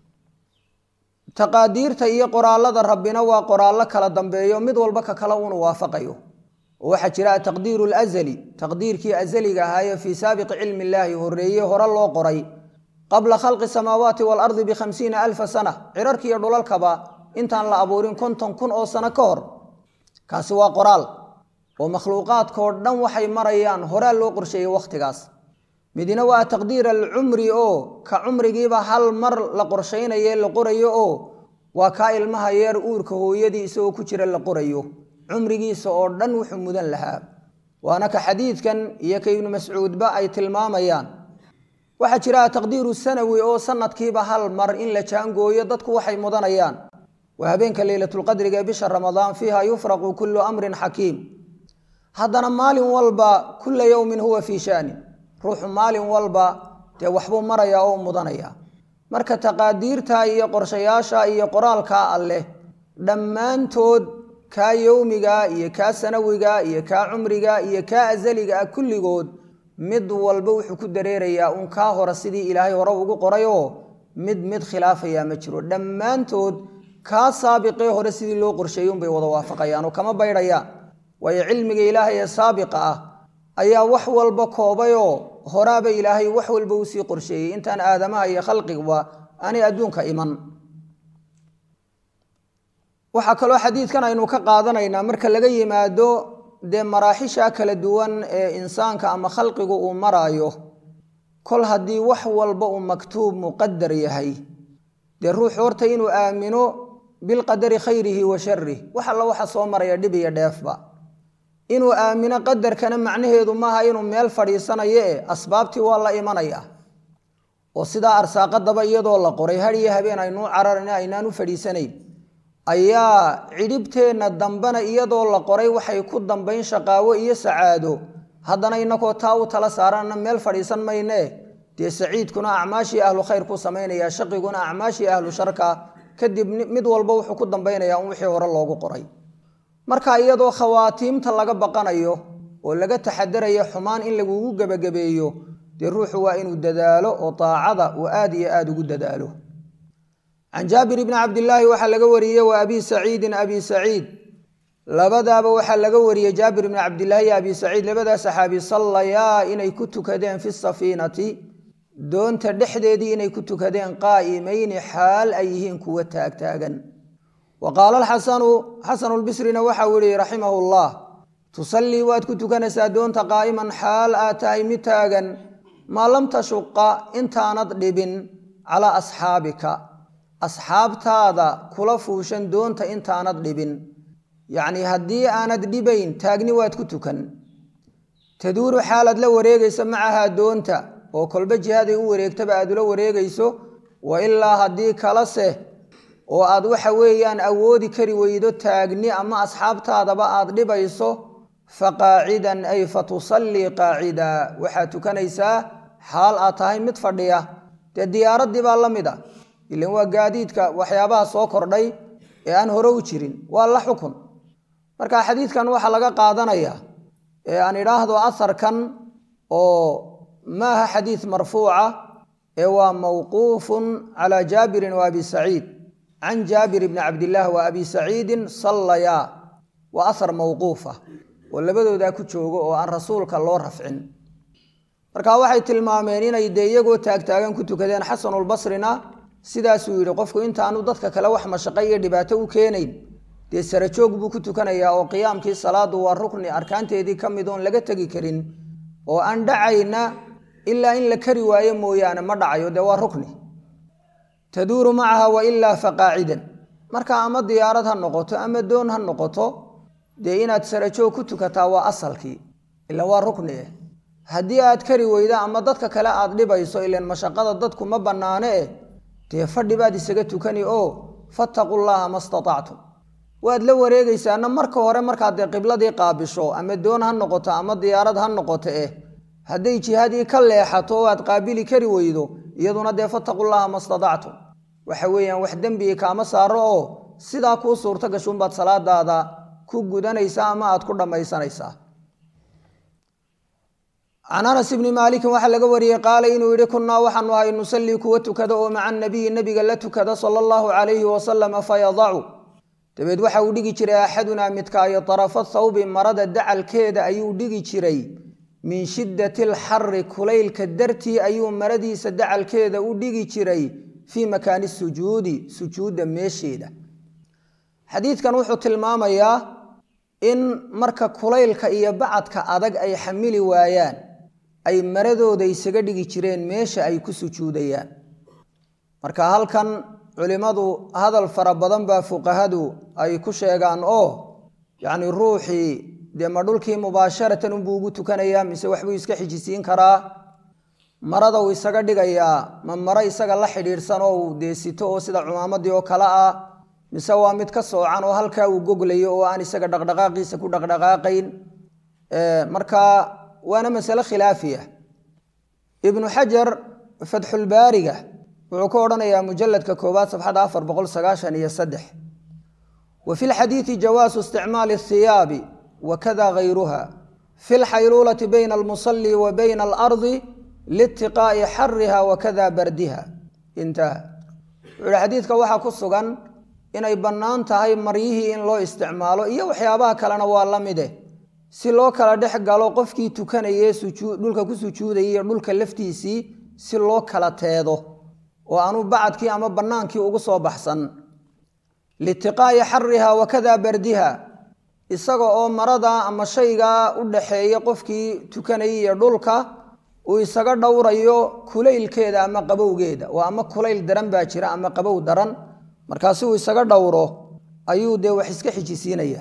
S1: taqaadiirta iyo qoraalada rabbina waa qoraallo kala dambeeyo mid walba ka kale uunu waafaqayo oo waxaa jira ataqdiiru lazali taqdiirkii azaliga ahaaye fii saabiqi cilmi illaahi horeeye hore loo qoray qabla khalqi samaawaati waalardi bikhamsiina alfa sana cirarkiiyo dhulalkaba intaan la abuurin konton kun oo sano ka hor kaasi waa qoraal oo makhluuqaadkao dhan waxay marayaan horaa loo qorsheeyey wakhtigaas midina waa taqdiir alcumri oo ka cumrigiiba hal mar la qorshaynaye la qorayo oo waa kaa ilmaha yeer uurka hooyadii isagoo ku jira la qorayo cumrigiisa oo dhan wuxuu mudan lahaa waana ka xadiidkan iyo ka ibnu mascuudba ay tilmaamayaan waxaa jira taqdiiru sanawi oo sanadkiiba hal mar in la jaangooyo dadku waxay mudanayaan waa habeenka leylatulqadriga ee bisha ramadaan fiiha yufraqu kullu amrin xakiim haddana maalin walba kulla yowmin huwa fii shaanin ruuxu maalin walba dee waxbuu maraya oo mudanaya marka taqaadiirta iyo qorshayaasha iyo qoraalkaa alleh dhammaantood kaa yowmiga iyo kaa sanawiga iyo kaa cumriga iyo kaa asaliga ah kulligood mid walba wuxuu ku dareerayaa uun kaa hore sidii ilaahay hore ugu qorayoo mid mid khilaafayaa ma jiro dhammaantood kaa saabiqee hore sidii loo qorsheeyey unbay wada waafaqayaan oo kama baydhayaan waayo cilmiga ilaahay ee saabiqa ah ayaa wax walba koobayoo horaaba ilaahay wax walba uu sii qorsheeyey intaan aadamaha iyo khalqigba aanay adduunka iman waxaa kaloo xadiidkan aynu ka qaadanaynaa marka laga yimaado dee maraaxisha kala duwan ee insaanka ama khalqigu uu maraayo kol haddii wax walba uu maktuub muqadar yahay dee ruuxu horta inuu aamino bilqadari khayrihi wa sharih wax alla waxa soo maraya dhib iyo dheefba inuu aamino qadarkana macnaheedu maaha inuu meel fadhiisanayo e asbaabtii waa la imanaya oo sidaa arsaaqadaba iyadoo la qoray hadiyo habeen aynuu cararan aynaan u fadhiisanayn ayaa cidhibteenna dambena iyadoo la qoray waxay ku dambayn shaqaawo iyo sacaado haddana inakoo taa u tala saaranna meel fadhiisan maynee dee saciidkuna acmaashii ahlu khayr ku samaynaya shaqiguna acmaashii ahlu sharka kadib mid walba wuxuu ku dambaynayaa un wixii hore loogu qoray marka iyadoo khawaatiimta laga baqanayo oo laga taxadarayo xumaan in lagugu gebagabeeyo dee ruuxu waa inuu dadaalo oo daacada uu aad iyo aada ugu dadaalo can jaabir bni cabdilaahi waxaa laga wariyey wa abi saciidin abi saciid labadaaba waxaa laga wariyey jaabir bni cabdilaahi iyo abi saciid labadaa saxaabi sallayaa inay ku tukadeen fi safiinati doonta dhexdeedii inay ku tukadeen qaa'imayni xaal ay yihiin kuwa taagtaagan wa qaala alxasanu xasanulbisrina waxau yihi raximahu llah tusallii waad ku tukanaysaa doonta qaa'iman xaal aad tahay mid taagan maa lam tashuqa intaanad dhibin calaa asxaabika asxaabtaada kula fuushan doonta intaanad dhibin yacnii haddii aanad dhibayn taagni waad ku tukan taduuru xaalaad la wareegaysa macahaa doonta oo kolba jihaaday u wareegtaba aad ula wareegayso wa ilaa haddii kalase oo aad waxa weeyaan awoodi kari weydo taagni ama asxaabtaadaba aad dhibayso fa qaacidan ay fa tusallii qaacida waxaad tukanaysaa xaal aad tahay mid fadhiya dee diyaaraddii baa la mid a ilan waa gaadiidka waxyaabaha soo kordhay ee aan hore u jirin waa la xukun marka xadiidkan waxaa laga qaadanayaa ee aan idhaahdo asarkan oo maaha xadiid marfuuca ee waa mawquufun calaa jaabirin wa abi saciid can jaabir bni cabdillaah wa abi saciidin sallayaa waa asar mawquufa oo labadoodaa ku joogo oo aan rasuulka loo rafcin marka waxay tilmaameen inay dee iyagoo taagtaagan ku tukadeen xasanulbasrina sidaasuu yidhi qofku intaanu dadka kale wax mashaqo iyo dhibaato u keenayn dee sarajoog buu ku tukanayaa oo qiyaamkii salaadu waa rukni arkaanteedii ka mid oon laga tegi karin oo aan dhacayna ilaa in la kari waayo mooyaane ma dhacayo dee waa rukni taduuru macaha wa ilaa fa qaacidan marka ama diyaarad ha noqoto ama doon ha noqoto dee inaad sarajoog ku tukataa waa asalkii ila waa rukni eh haddii aad kari weyda ama dadka kale aad dhibayso ilan mashaqada dadku ma bannaane eh dee fadhi baad isaga tukani oo fattaqu llaha ma statactum waad la wareegaysaana marka hore markaad dee qibladii qaabisho ama doon ha noqoto ama diyaarad ha noqoto eh hadday jihadii ka leexato oo aad qaabili kari weydo iyaduna dee fattaqu llaha ma statactum waxa weeyaan wax dembigi kaama saaro oo sidaa kuu suurto gashuunbaad salaadaada ku gudanaysaa ama aad ku dhammaysanaysaa can anas ibni maalikin waxaa laga wariyey qaala inuu yihi kunnaa waxaanu ahay nusallii kuwa tukada oo maca nabiyi nebiga la tukada sala allahu calayhi wasalama fayadacu dabeed waxa uu dhigi jiray axadunaa midkaayo tarafa thawbi marada dacalkeeda ayuu dhigi jiray min shiddati alxari kulaylka dartii ayuu maradiisa dacalkeeda u dhigi jiray fii makaani sujuudi sujuudda meesheeda xadiidkan wuxuu tilmaamayaa in marka kulaylka iyo bacadka adag ay xamili waayaan ay maradooda isaga dhigi jireen meesha ay ku sujuudayaan marka halkan culimmadu hadal fara badan baa fuqahadu ay ku sheegaan oo yacni ruuxii dee ma dhulkii mubaasharatan unbuu ugu tukanayaa mise waxbuu iska xijisiin karaa marada uu isaga dhigayaa ma maro isaga la xidhiidhsan oo uu dee sito oo sida cumaamadii oo kale ah mise waa mid ka soocan oo halkaa uu goglayo oo aan isaga dhaqdhaqaaqiisa ku dhaqdhaqaaqayn marka waana masale khilaafiya ibnu xajar fatxulbaariga wuxuu ka odhanayaa mujaladka koowaad safxada afar boqol sagaashan iyo saddex wa fi lxadiidi jawaasu isticmaali athiyaabi wakada gayruha fi lxayluulati bayna almusali wa bayna alardi liitiqaa'i xariha wakada bardiha intaha wuxuu yihi xadiidka waxaa ku sugan inay bannaan tahay maryihii in loo isticmaalo iyo waxyaabaha kalena waa la mide si loo kala dhex galo qofkii tukanayee dhulka ku sujuudayay iyo dhulka laftiisii si loo kala teedo oo aanu bacadkii ama bannaankii ugu soo baxsan liitiqaa'i xariha wakada bardiha isaga oo marada ama shaygaa u dhaxeeya qofkii tukanayay iyo dhulka uu isaga dhowrayo kulaylkeeda ama qabowgeeda oo ama kulayl daran baa jira ama qabow daran markaasi uu isaga dhowro ayuu dee wax iska xijisiinaya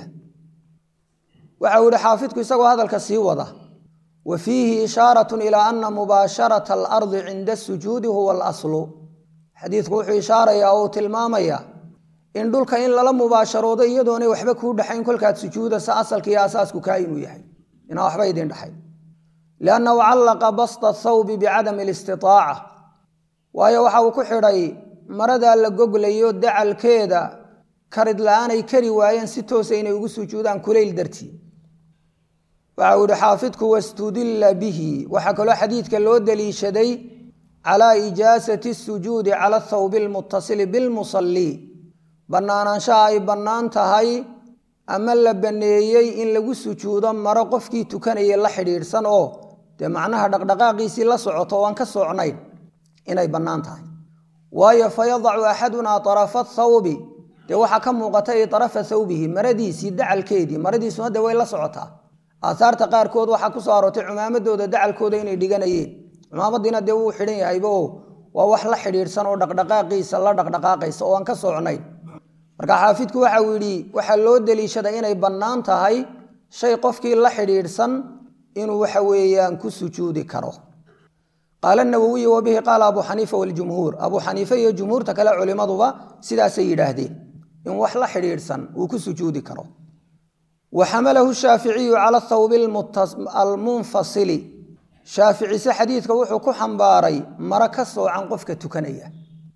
S1: waxa uu yihi xaafidku isagoo hadalka sii wada wa fiihi ishaaratun ilaa ana mubaasharata alardi cinda asujuudi huwa alaslu xadiidku wuxuu ishaarayaa oo uu tilmaamayaa in dhulka in lala mubaasharoodo iyadoonay waxba kuu dhexayn kolkaad sujuudasa asalka iyo asaasku kaa inuu yahay inaan waxba idin dhexayn liannahu callaqa basta thawbi bicadami alistitaaca waayo waxa uu ku xidhay maradaa la goglayo dacalkeeda karid la-aanay kari waayeen si toosa inay ugu sujuudaan kulayl dartii waxa uu yihi xaafidku wastudilla bihi waxaa kaloo xadiidka loo daliishaday calaa ijaasati sujuudi cala athawbi almutasili bilmusalii bannaanaanshaha ay bannaan tahay ama la banneeyey in lagu sujuudo maro qofkii tukanaya la xidhiidhsan oo dee macnaha dhaqdhaqaaqiisii la socoto oo aan ka socnayn inay bannaan tahay waayo fayadacu axadunaa arafa thawbi dee waxaa ka muuqata i arafa thawbihi maradiisii dacalkeedii maradiisuna dee way la socotaa aaaarta qaarkood waxaa kusoo aroortay cumaamadooda dacalkooda inay dhiganayeen cumaamadiina dee wuu xidhan yahayba oo waa wax la xidhiidhsan oo dhaqdhaqaaqiisa la dhaqdhaqaaqaysa oo aan ka socnayn marka xaafidku waxa uu yidhi waxaa loo deliishada inay bannaan tahay shay qofkii la xidhiidhsan inuu waxa weeyaan ku sujuudi karo qaala nawowiyu wabihi qaala abu xaniifa waljumhuur abuu xaniife iyo jumhuurta kale culimaduba sidaasay yidhaahdeen in wax la xidhiidhsan uu ku sujuudi karo wa xamalahu shaaficiyu cala thawbi almunfasili shaaficise xadiidka wuxuu ku xambaaray maro ka soocan qofka tukanaya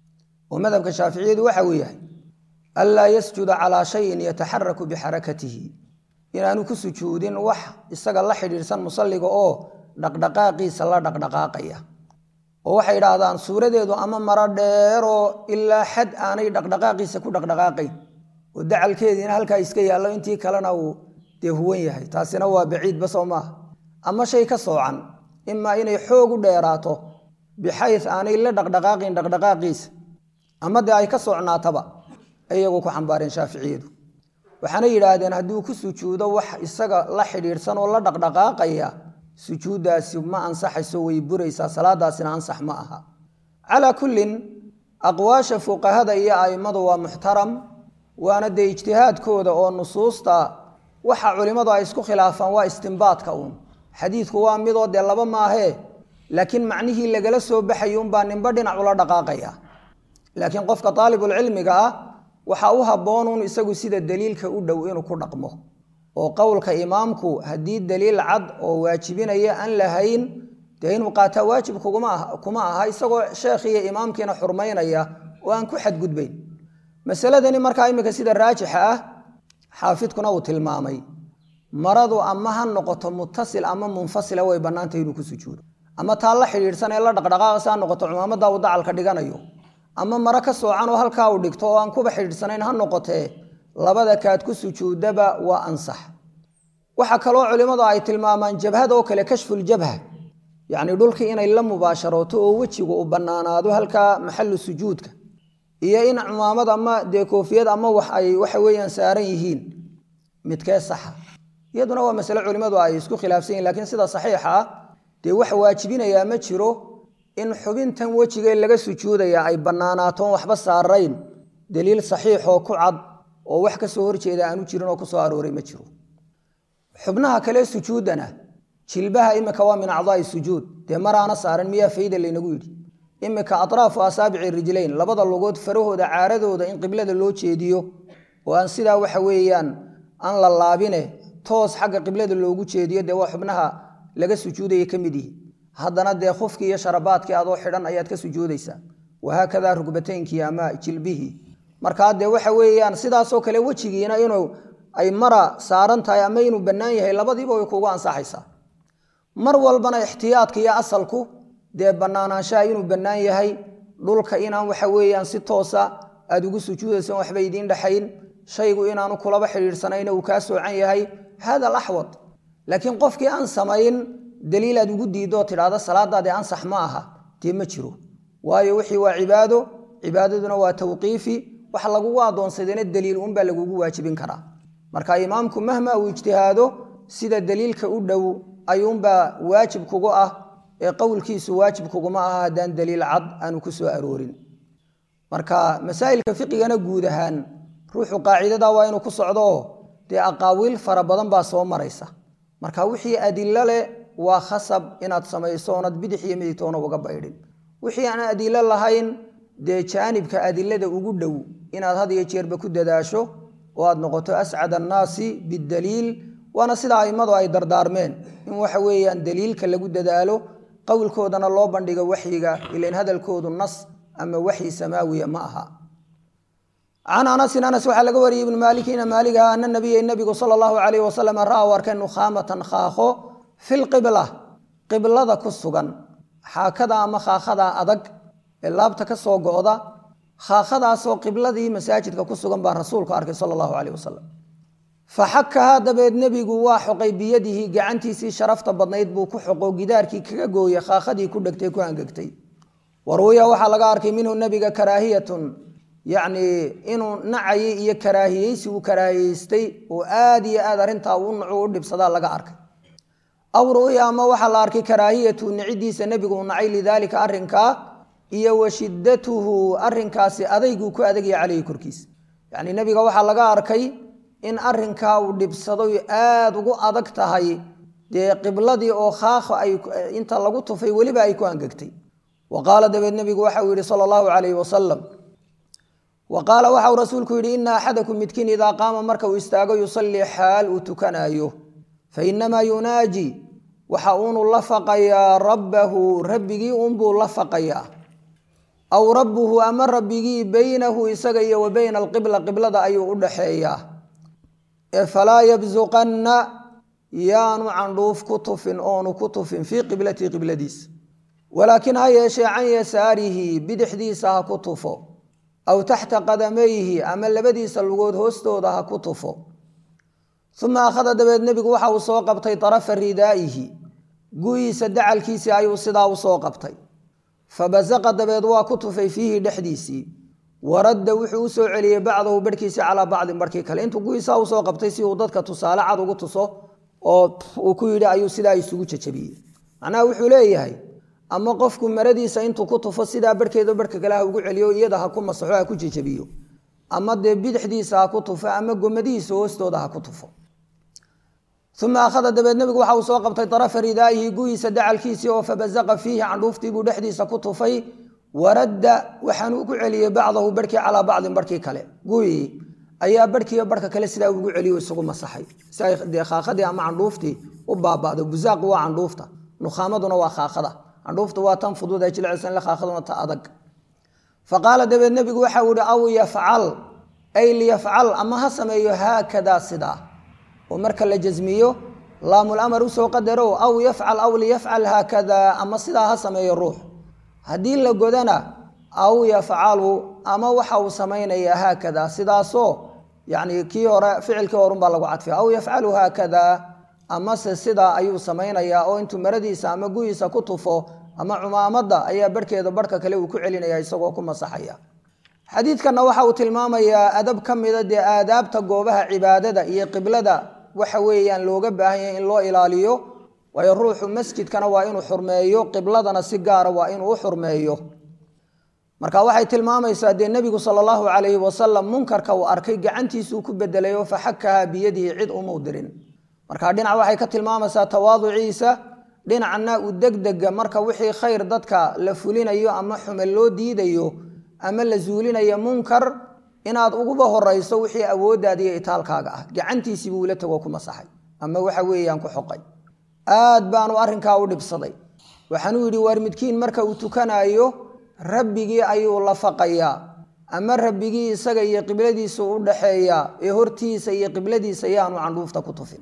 S1: oo madhabka shaaficiyadu waxa uu yahay anlaa yasjuda calaa shayin yataxaraku bixarakatihi inaanu ku sujuudin wax isaga la xidhiidhsan musalliga oo dhaqdhaqaaqiisa la dhaqdhaqaaqaya oo waxay idhaahdaan suuradeedu ama maro dheeroo ilaa xad aanay dhaqdhaqaaqiisa ku dhaqdhaqaaqayn oo dacalkeediina halkaa iska yaallo intii kalena uu dee huwan yahay taasina waa baciidba soo maaha ama shay ka soocan imaa inay xoog u dheeraato bixays aanay la dhaqdhaqaaqin dhaqdhaqaaqiisa ama dee ay ka socnaataba iyagu ku xambaareen shaaficiyadu waxaana yidhaahdeen hadduu ku sujuudo wax isaga la xidhiidhsan oo la dhaqdhaqaaqaya sujuuddaasi ma ansaxayso way buraysaa salaadaasina ansax ma aha calaa kullin aqwaasha fuqahada iyo a'immadu waa muxtaram waana dee ijtihaadkooda oo nusuusta waxa culimmadu ay isku khilaafaan waa istimbaadka uun xadiidku waa midoo dee laba maahee laakiin macnihii lagala soo baxayo unbaa ninba dhinac ula dhaqaaqaya laakiin qofka daalibulcilmiga ah waxa u habboonuun isagu sida daliilka u dhow inuu ku dhaqmo oo qowlka imaamku haddii daliil cad oo waajibinaya aan lahayn dee inuu qaataa waajib kuma aha isagoo sheekhiiyo imaamkiina xurmaynaya oo aan ku xadgudbayn masaladani markaa iminka sida raajixa ah xaafidkuna uu tilmaamay maradu ama ha noqoto mutasil ama munfasila way bannaantay inuu ku sujuudo ama taa la xidhiidhsan ee la dhaqdhaqaaqasa ha noqoto cumaamada uu dacalka dhiganayo ama maro ka soocan oo halkaa uu dhigto oo aan kuba xidhiidhsanayn ha noqotee labada kaad ku sujuudaba waa ansax waxaa kaloo culimmadu ay tilmaamaan jabhada oo kale kashfuljabha yacni dhulkii inay la mubaasharooto oo wejigu u bannaanaado halkaa maxalu sujuudka iyo in cumaamad ama dee koofiyad ama wax ay waxa weeyaan saaran yihiin midkee saxa iyaduna waa masale culimmadu ay isku khilaafsan yihin lakiin sida saxiixa ah dee wax waajibinayaa ma jiro in xubintan wejiga laga sujuudaya ay bannaanaatoon waxba saarayn daliil saxiixoo ku cad oo wax kasoo horjeeda aanu jirin oo kusoo arooray ma jiro xubnaha kale sujuudana jilbaha imika waa min acdaai sujuud dee maraana saaran miyaa fayda laynagu yidhi imika atraafu asaabici rijlayn labada lugood farahooda caaradooda in qiblada loo jeediyo oo aan sidaa waxa weeyaan aan la laabine toos xagga qiblada loogu jeediyo dee waa xubnaha laga sujuudaya ka mid yihi haddana dee khufkii iyo sharabaadkii adoo xidhan ayaad ka sujuudaysaa wahaakadaa rugbateynkii ama jilbihii markaa dee waxa weeyaan sidaasoo kale wejigiina inuu ay mara saaran tahay ama inuu bannaan yahay labadiiba way kugu ansaxaysaa mar walbana ixtiyaadka iyo asalku dee bannaanaanshaha inuu bannaan yahay dhulka inaan waxa weeyaan si toosa aad ugu sujuudaysan waxba idiin dhexayn shaygu inaanu kulaba xidhiidhsanayna uu kaa soocan yahay hada alaxwad laakiin qofkii aan samayn daliil aad ugu diidoo tidhaahda salaadaadii ansax ma aha dee ma jiro waayo wixii waa cibaado cibaadaduna waa tawqiifi wax lagugu addoonsadayna daliil uunbaa lagugu waajibin karaa marka imaamku mahma uu ijtihaado sida daliilka u dhow ayuunbaa waajib kugu ah ee qowlkiisu waajib kuguma aha haddaan daliil cad aanu ku soo aroorin marka masaa'ilka fiqigana guud ahaan ruuxu qaacidada waa inuu ku socdo dee aqaawiil fara badan baa soo maraysa marka wixii adilo leh waa khasab inaad samayso oonad bidix iyo midigtoona uga baydhin wixii aan adilo lahayn dee jaanibka adilada ugu dhow inaad had iyo jeerba ku dadaasho oo aad noqoto ascad annaasi bidaliil waana sida a'immadu ay dardaarmeen in waxa weeyaan daliilka lagu dadaalo qowlkoodana loo bandhigo waxyiga ilain hadalkoodu nas ama waxyi samaawiya ma aha can anasin anas waxaa laga wariyey ibnu maalikina maaliga ana nabiya nabigu sala allahu calayh wasalam ra u arkay nukhaamatan khaakho fi lqibla qiblada ku sugan xaakada ama khaakhada adag ee laabta ka soo go'da khaakhadaasoo qibladii masaajidka ku sugan baa rasuulku arkay sala allahu calayh wasalam faxakahaa dabeed nebigu waa xoqay biyadihi gacantiisii sharafta badnayd buu ku xoqo gidaarkii kaga gooyey khaakhadii ku dhegtay ku angegtay waruuya waxaa laga arkay minhu nebiga karaahiyatun yacnii inuu nacayay iyo karaahiyeysi uu karaahiyeystay oo aad iyo aad arrintaa u nacu u dhibsadaa laga arkay aw ru'ya ama waxaa la arkay karaahiyatu nicidiisa nebigu uu nacay lidaalika arrinkaa iyo wa shiddatuhu arrinkaasi adayguu ku adagaya caleyhi korkiisa yacnii nebiga waxaa laga arkay in arrinkaa uu dhibsadoy aada ugu adag tahay dee qibladii oo khaakha ay inta lagu tufay weliba ay ku angegtay wa qaala dabeed nebigu waxa uu yihi sala allahu calayhi wasalam wa qaala waxauu rasuulku yidhi ina axadakum midkiin idaa qaama marka uu istaago yusallii xaal uu tukanaayo fa inamaa yunaaji waxa uunu la faqayaa rabbahu rabbigii unbuu la faqayaa aw rabbuhu ama rabbigii beynahu isaga iyo wa beyna alqibla qiblada ayuu u dhaxeeyaa ee falaa yabsuqanna yaanu candhuuf ku tufin oonu ku tufin fii qiblatihi qibladiisa walaakin ha yeeshee can yasaarihi bidixdiisa ha ku tufo aw taxta qadamayhi ama labadiisa lugood hoostooda ha ku tufo uma akhada dabeed nebigu waxa uu soo qabtay tarafa ridaa'ihi guyiisa dacalkiisii ayuu sidaa u soo qabtay fabasaqa dabeed waa ku tufay fiihi dhexdiisii waradda wuxuu u soo celiyey bacdahu barhkiisii calaa bacdin barhkii kale intuu guyiisaa usoo qabtay si uu dadka tusaale cad ugu tuso oo uu ku yidhi ayuu sidaa isugu jajabiyey macnaha wuxuu leeyahay ama qofku maradiisa intuu ku tufo sidaa barhkeeda barhka kale ha ugu celiyo iyada ha ku masaxo ha ku jejabiyo ama dee bidixdiisa ha ku tufo ama gomadihiisa hoostooda ha ku tufo uma akhada dabeed nebigu waxa uu soo qabtay tarafa ridaa'ihi guyiisa dacalkiisii oo fabasaqa fiihi candhuuftiibuu dhexdiisa ku tufay waradda waxaanuu ku celiyey bacdahu barhkii calaa bacdin barhkii kale guyii ayaa barhkiiyo barhka kale sidaa ugu celiyo isagu masaxay si ay dee khaakhadii ama candhuuftii u baaba'do busaaqu waa candhuufta nukhaamaduna waa khaakhada candhuufta waa tan fudud ee jilicsan le khaakhaduna ta adag faqaala dabeed nebigu waxa uu ihi aw yafcal ay liyafcal ama ha sameeyo haakadaa sidaa oo marka la jasmiyo laamulamar usoo qadaro aw yafcal aw liyafcal haakadaa ama sidaa ha sameeyo ruux haddii la godana aw yafcalu ama waxa uu samaynayaa haakadaa sidaasoo yani kii hore ficilkii horunbaa lagu cadfiya aw yafcalu haakadaa amase sidaa ayuu samaynayaa oo intuu maradiisa ama guyiisa ku tufo ama cumaamadda ayaa barhkeeda barhka kale uu ku celinaya isagoo ku masaxaya xadiidkanna waxa uu tilmaamayaa adab ka mida dee aadaabta goobaha cibaadada iyo qiblada waxa weeyaan looga baahan yahay in loo ilaaliyo waayo ruuxu masjidkana waa inuu xurmeeyo qibladana si gaara waa inuu u xurmeeyo marka waxay tilmaamaysaa dee nebigu sala allahu calayhi wasalam munkarka uu arkay gacantiisuu ku bedelay oo faxakahaa biyadihi cid umuu dirin marka dhinac waxay ka tilmaamaysaa tawaaduciisa dhinacna u degdega marka wixii khayr dadka la fulinayo ama xume loo diidayo ama la zuulinayo munkar inaad uguba horayso wixii awooddaada iyo itaalkaaga ah gacantiisii buu ula tagoo ku masaxay ama waxa weeyaan ku xoqay aad baanu arrinkaa u dhibsaday waxaanuu yidhi waar midkiin marka uu tukanaayo rabbigii ayuu la faqayaa ama rabbigii isaga iyo qibladiisu u dhaxeeyaa ee hortiisa iyo qibladiisa yaanu candhuufta ku tufin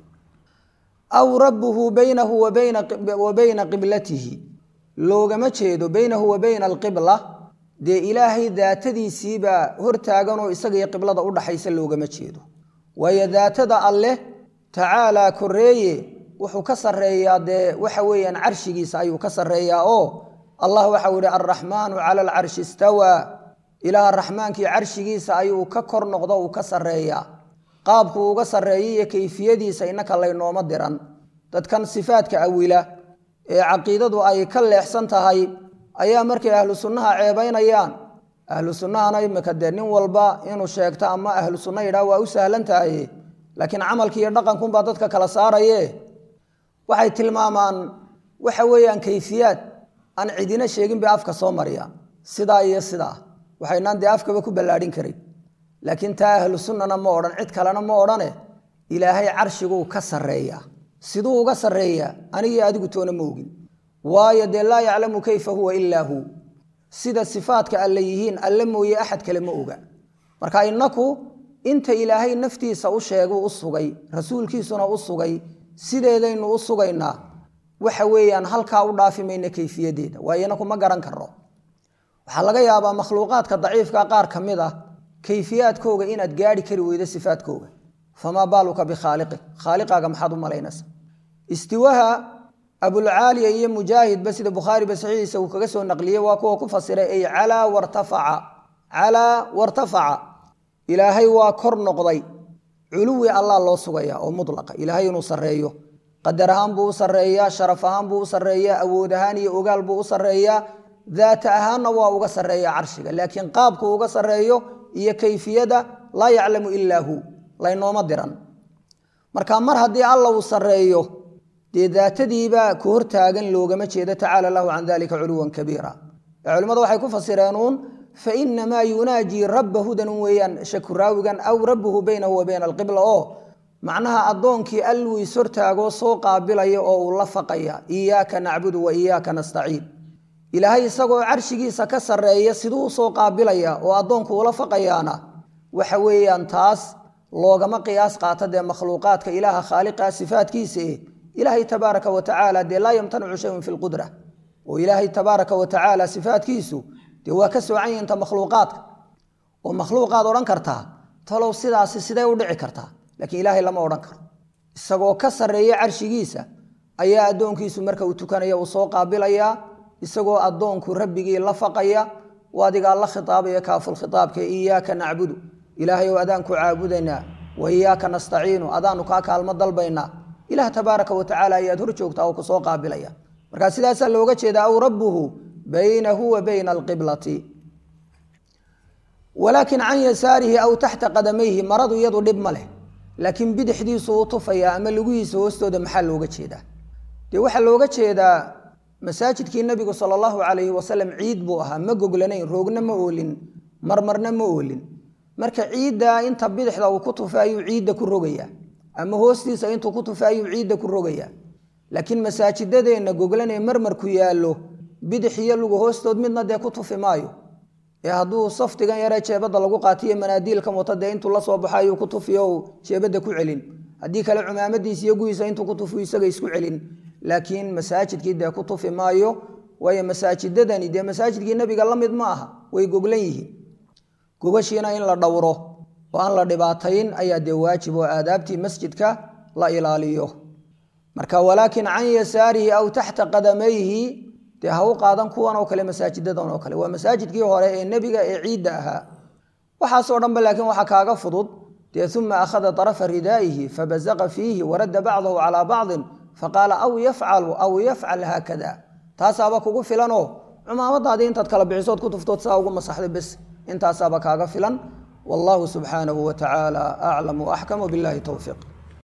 S1: aw rabbuhu baynahu wa bayna qiblatihi loogama jeedo baynahu wa bayna alqibla dee ilaahay daatadiisiibaa hortaaganoo isaga iyo qiblada u dhaxaysa loogama jeedo waayo daatada alleh tacaalaa koreeye wuxuu ka sarreeyaa dee waxa weeyaan carshigiisa ayuu ka sarreeyaa oo allah waxau yihi alraxmaanu cala alcarshi istawaa ilaah raxmaankii carshigiisa ayuu ka kor noqdo uu ka sarreeyaa qaabku uga sarreeya iyo kayfiyadiisa innaka laynooma diran dadkan sifaadka awila ee caqiidadu ay ka leexsan tahay ayaa markay ahlu sunnaha ceebaynayaan ahlu sunnahana imika dee nin walba inuu sheegto ama ahlu sunna yidhaah waa u sahlan tahay laakiin camalki iyo dhaqankunbaa dadka kala saaraye waxay tilmaamaan waxa weeyaan kayfiyaad aan cidina sheegin bay afka soo mariya sidaa iyo sidaa waxaynaan dee afkaba ku ballaadhin karin laakiin taa ahlu sunnana ma odhan cid kalena ma odhane ilaahay carshiguu ka sarreeyaa siduu uga sarreeyaa anigii adigu toona ma ogin waayo dee laa yaclamu kayfa huwa ilaa hu sida sifaadka alle yihiin alle mooye axad kale ma oga marka innaku inta ilaahay naftiisa u sheeguu u sugay rasuulkiisuna u sugay sideedaynu u sugaynaa waxa weeyaan halkaa u dhaafi mayna kayfiyadeeda waayo inaku ma garan karno waxaa laga yaabaa makhluuqaadka daciifka qaar ka mid ah kayfiyaadkooga inaad gaari kari weydo sifaadkooga famaa baaluka bikhaaliqi khaaliqaaga maxaad u malaynaysa istiwaha abulcaaliya iyo mujaahidba sida bukhaariba saxiixiisa uu kaga soo naqliyey waa kuwa ku fasiray ay calaa wartafaca calaa wartafaca ilaahay waa kor noqday culuwi allah loo sugaya oo mulaqa ilaahay inuu sarreeyo qadar ahaan buu u sarreeyaa sharaf ahaan buu u sarreeyaa awood ahaan iyo ogaal buu u sarreeyaa daata ahaanna waa uga sarreeya carshiga laakiin qaabku uga sarreeyo iyo kayfiyada laa yaclamu ilaa hu laynooma diran marka mar haddii alla uu sarreeyo dee daatadiibaa ku hortaagan loogama jeedo tacaala lahu can dalika culuwan kabiira ee culimmadu waxay ku fasireenuun fa inamaa yunaajii rabba hudanun weeyaan shakuraawigan aw rabbuhu baynahu wa bayna alqibla oo macnaha addoonkii alluu is hortaagoo soo qaabilaya oo uu la faqaya iyaaka nacbudu wa iyaaka nastaciin ilaahay isagoo carshigiisa ka sarreeya siduu usoo qaabilaya oo addoonku ula faqayaana waxa weeyaan taas loogama qiyaas qaata dee makhluuqaadka ilaaha khaaliqa sifaatkiisa eh ilaahay tabaaraka wa tacaala dee laa yamtanicu shayun fi lqudra oo ilaahay tabaaraka wa tacaala sifaatkiisu dee waa ka soocan yahinta makhluuqaadka oo makhluuqaad odhan kartaa talow sidaasi sidee u dhici kartaa laakiin ilaahay lama odhan karo isagoo ka sarreeya carshigiisa ayaa addoonkiisu marka uu tukanaya uu soo qaabilayaa isagoo addoonku rabbigii la faqaya u adigaa la khitaabaya kaafulkhitaabka iyaaka nacbudu ilaahay ou adaanku caabudaynaa wa iyaaka nastaciinu adaanu kaa kaalmo dalbaynaa ilaah tabaaraka wa tacaala ayaad hor joogtaa oo kusoo qaabilaya marka sidaasaa looga jeedaa aw rabbuhu baynahu wa bayna alqiblati walaakin can yasaarihi aw taxta qadamayhi maradu iyadu dhib ma leh laakiin bidixdiisu u tufaya ama lugihiisa hoostooda maxaa looga jeedaa dee waxaa looga jeedaa masaajidkii nabigu sala allahu calayhi wasalam ciid buu ahaa ma goglanayn roogna ma oolin marmarna ma oolin marka ciiddaa inta bidixda uu ku tufa ayuu ciidda ku rogayaa ama hoostiisa intuu ku tufa ayuu ciidda ku rogayaa laakiin masaajidadeenna goglanee marmarku yaallo bidix iyo lugu hoostood midna dee ku tufi maayo ee hadduu saftigan yaree jeebadda lagu qaatiyo manaadiilkan wata dee intuu la soo baxo ayuu ku tufiyo jeebadda ku celin haddii kale cumaamadiisa iyo guhiisa intuu ku tufiyo isaga isku celin laakiin masaajidkii dee ku tufi maayo waayo masaajidadani dee masaajidkii nebiga la mid ma aha way goglan yihiin gogashiina in la dhowro oo aan la dhibaatayn ayaa dee waajib oo aadaabtii masjidka la ilaaliyo marka walaakin can yasaarihi aw taxta qadamayhi dee ha u qaadan kuwan oo kale masaajidadan oo kale waa masaajidkii hore ee nebiga ee ciidda ahaa waxaasoo dhanba laakiin waxaa kaaga fudud dee uma akhada طarafa ridaa'ihi fabazaqa fiihi waradda bacdahu calaa bacdin faqaala aw yafcalu aw yafcal haakada taasaaba kugu filanoo cumaamadaadii intaad kala bixisood ku tuftood saa ugu masaxday bes intaasaaba kaaga filan wallahu subxaanahu wa tacaala aclam waaxkam billahi towfiiq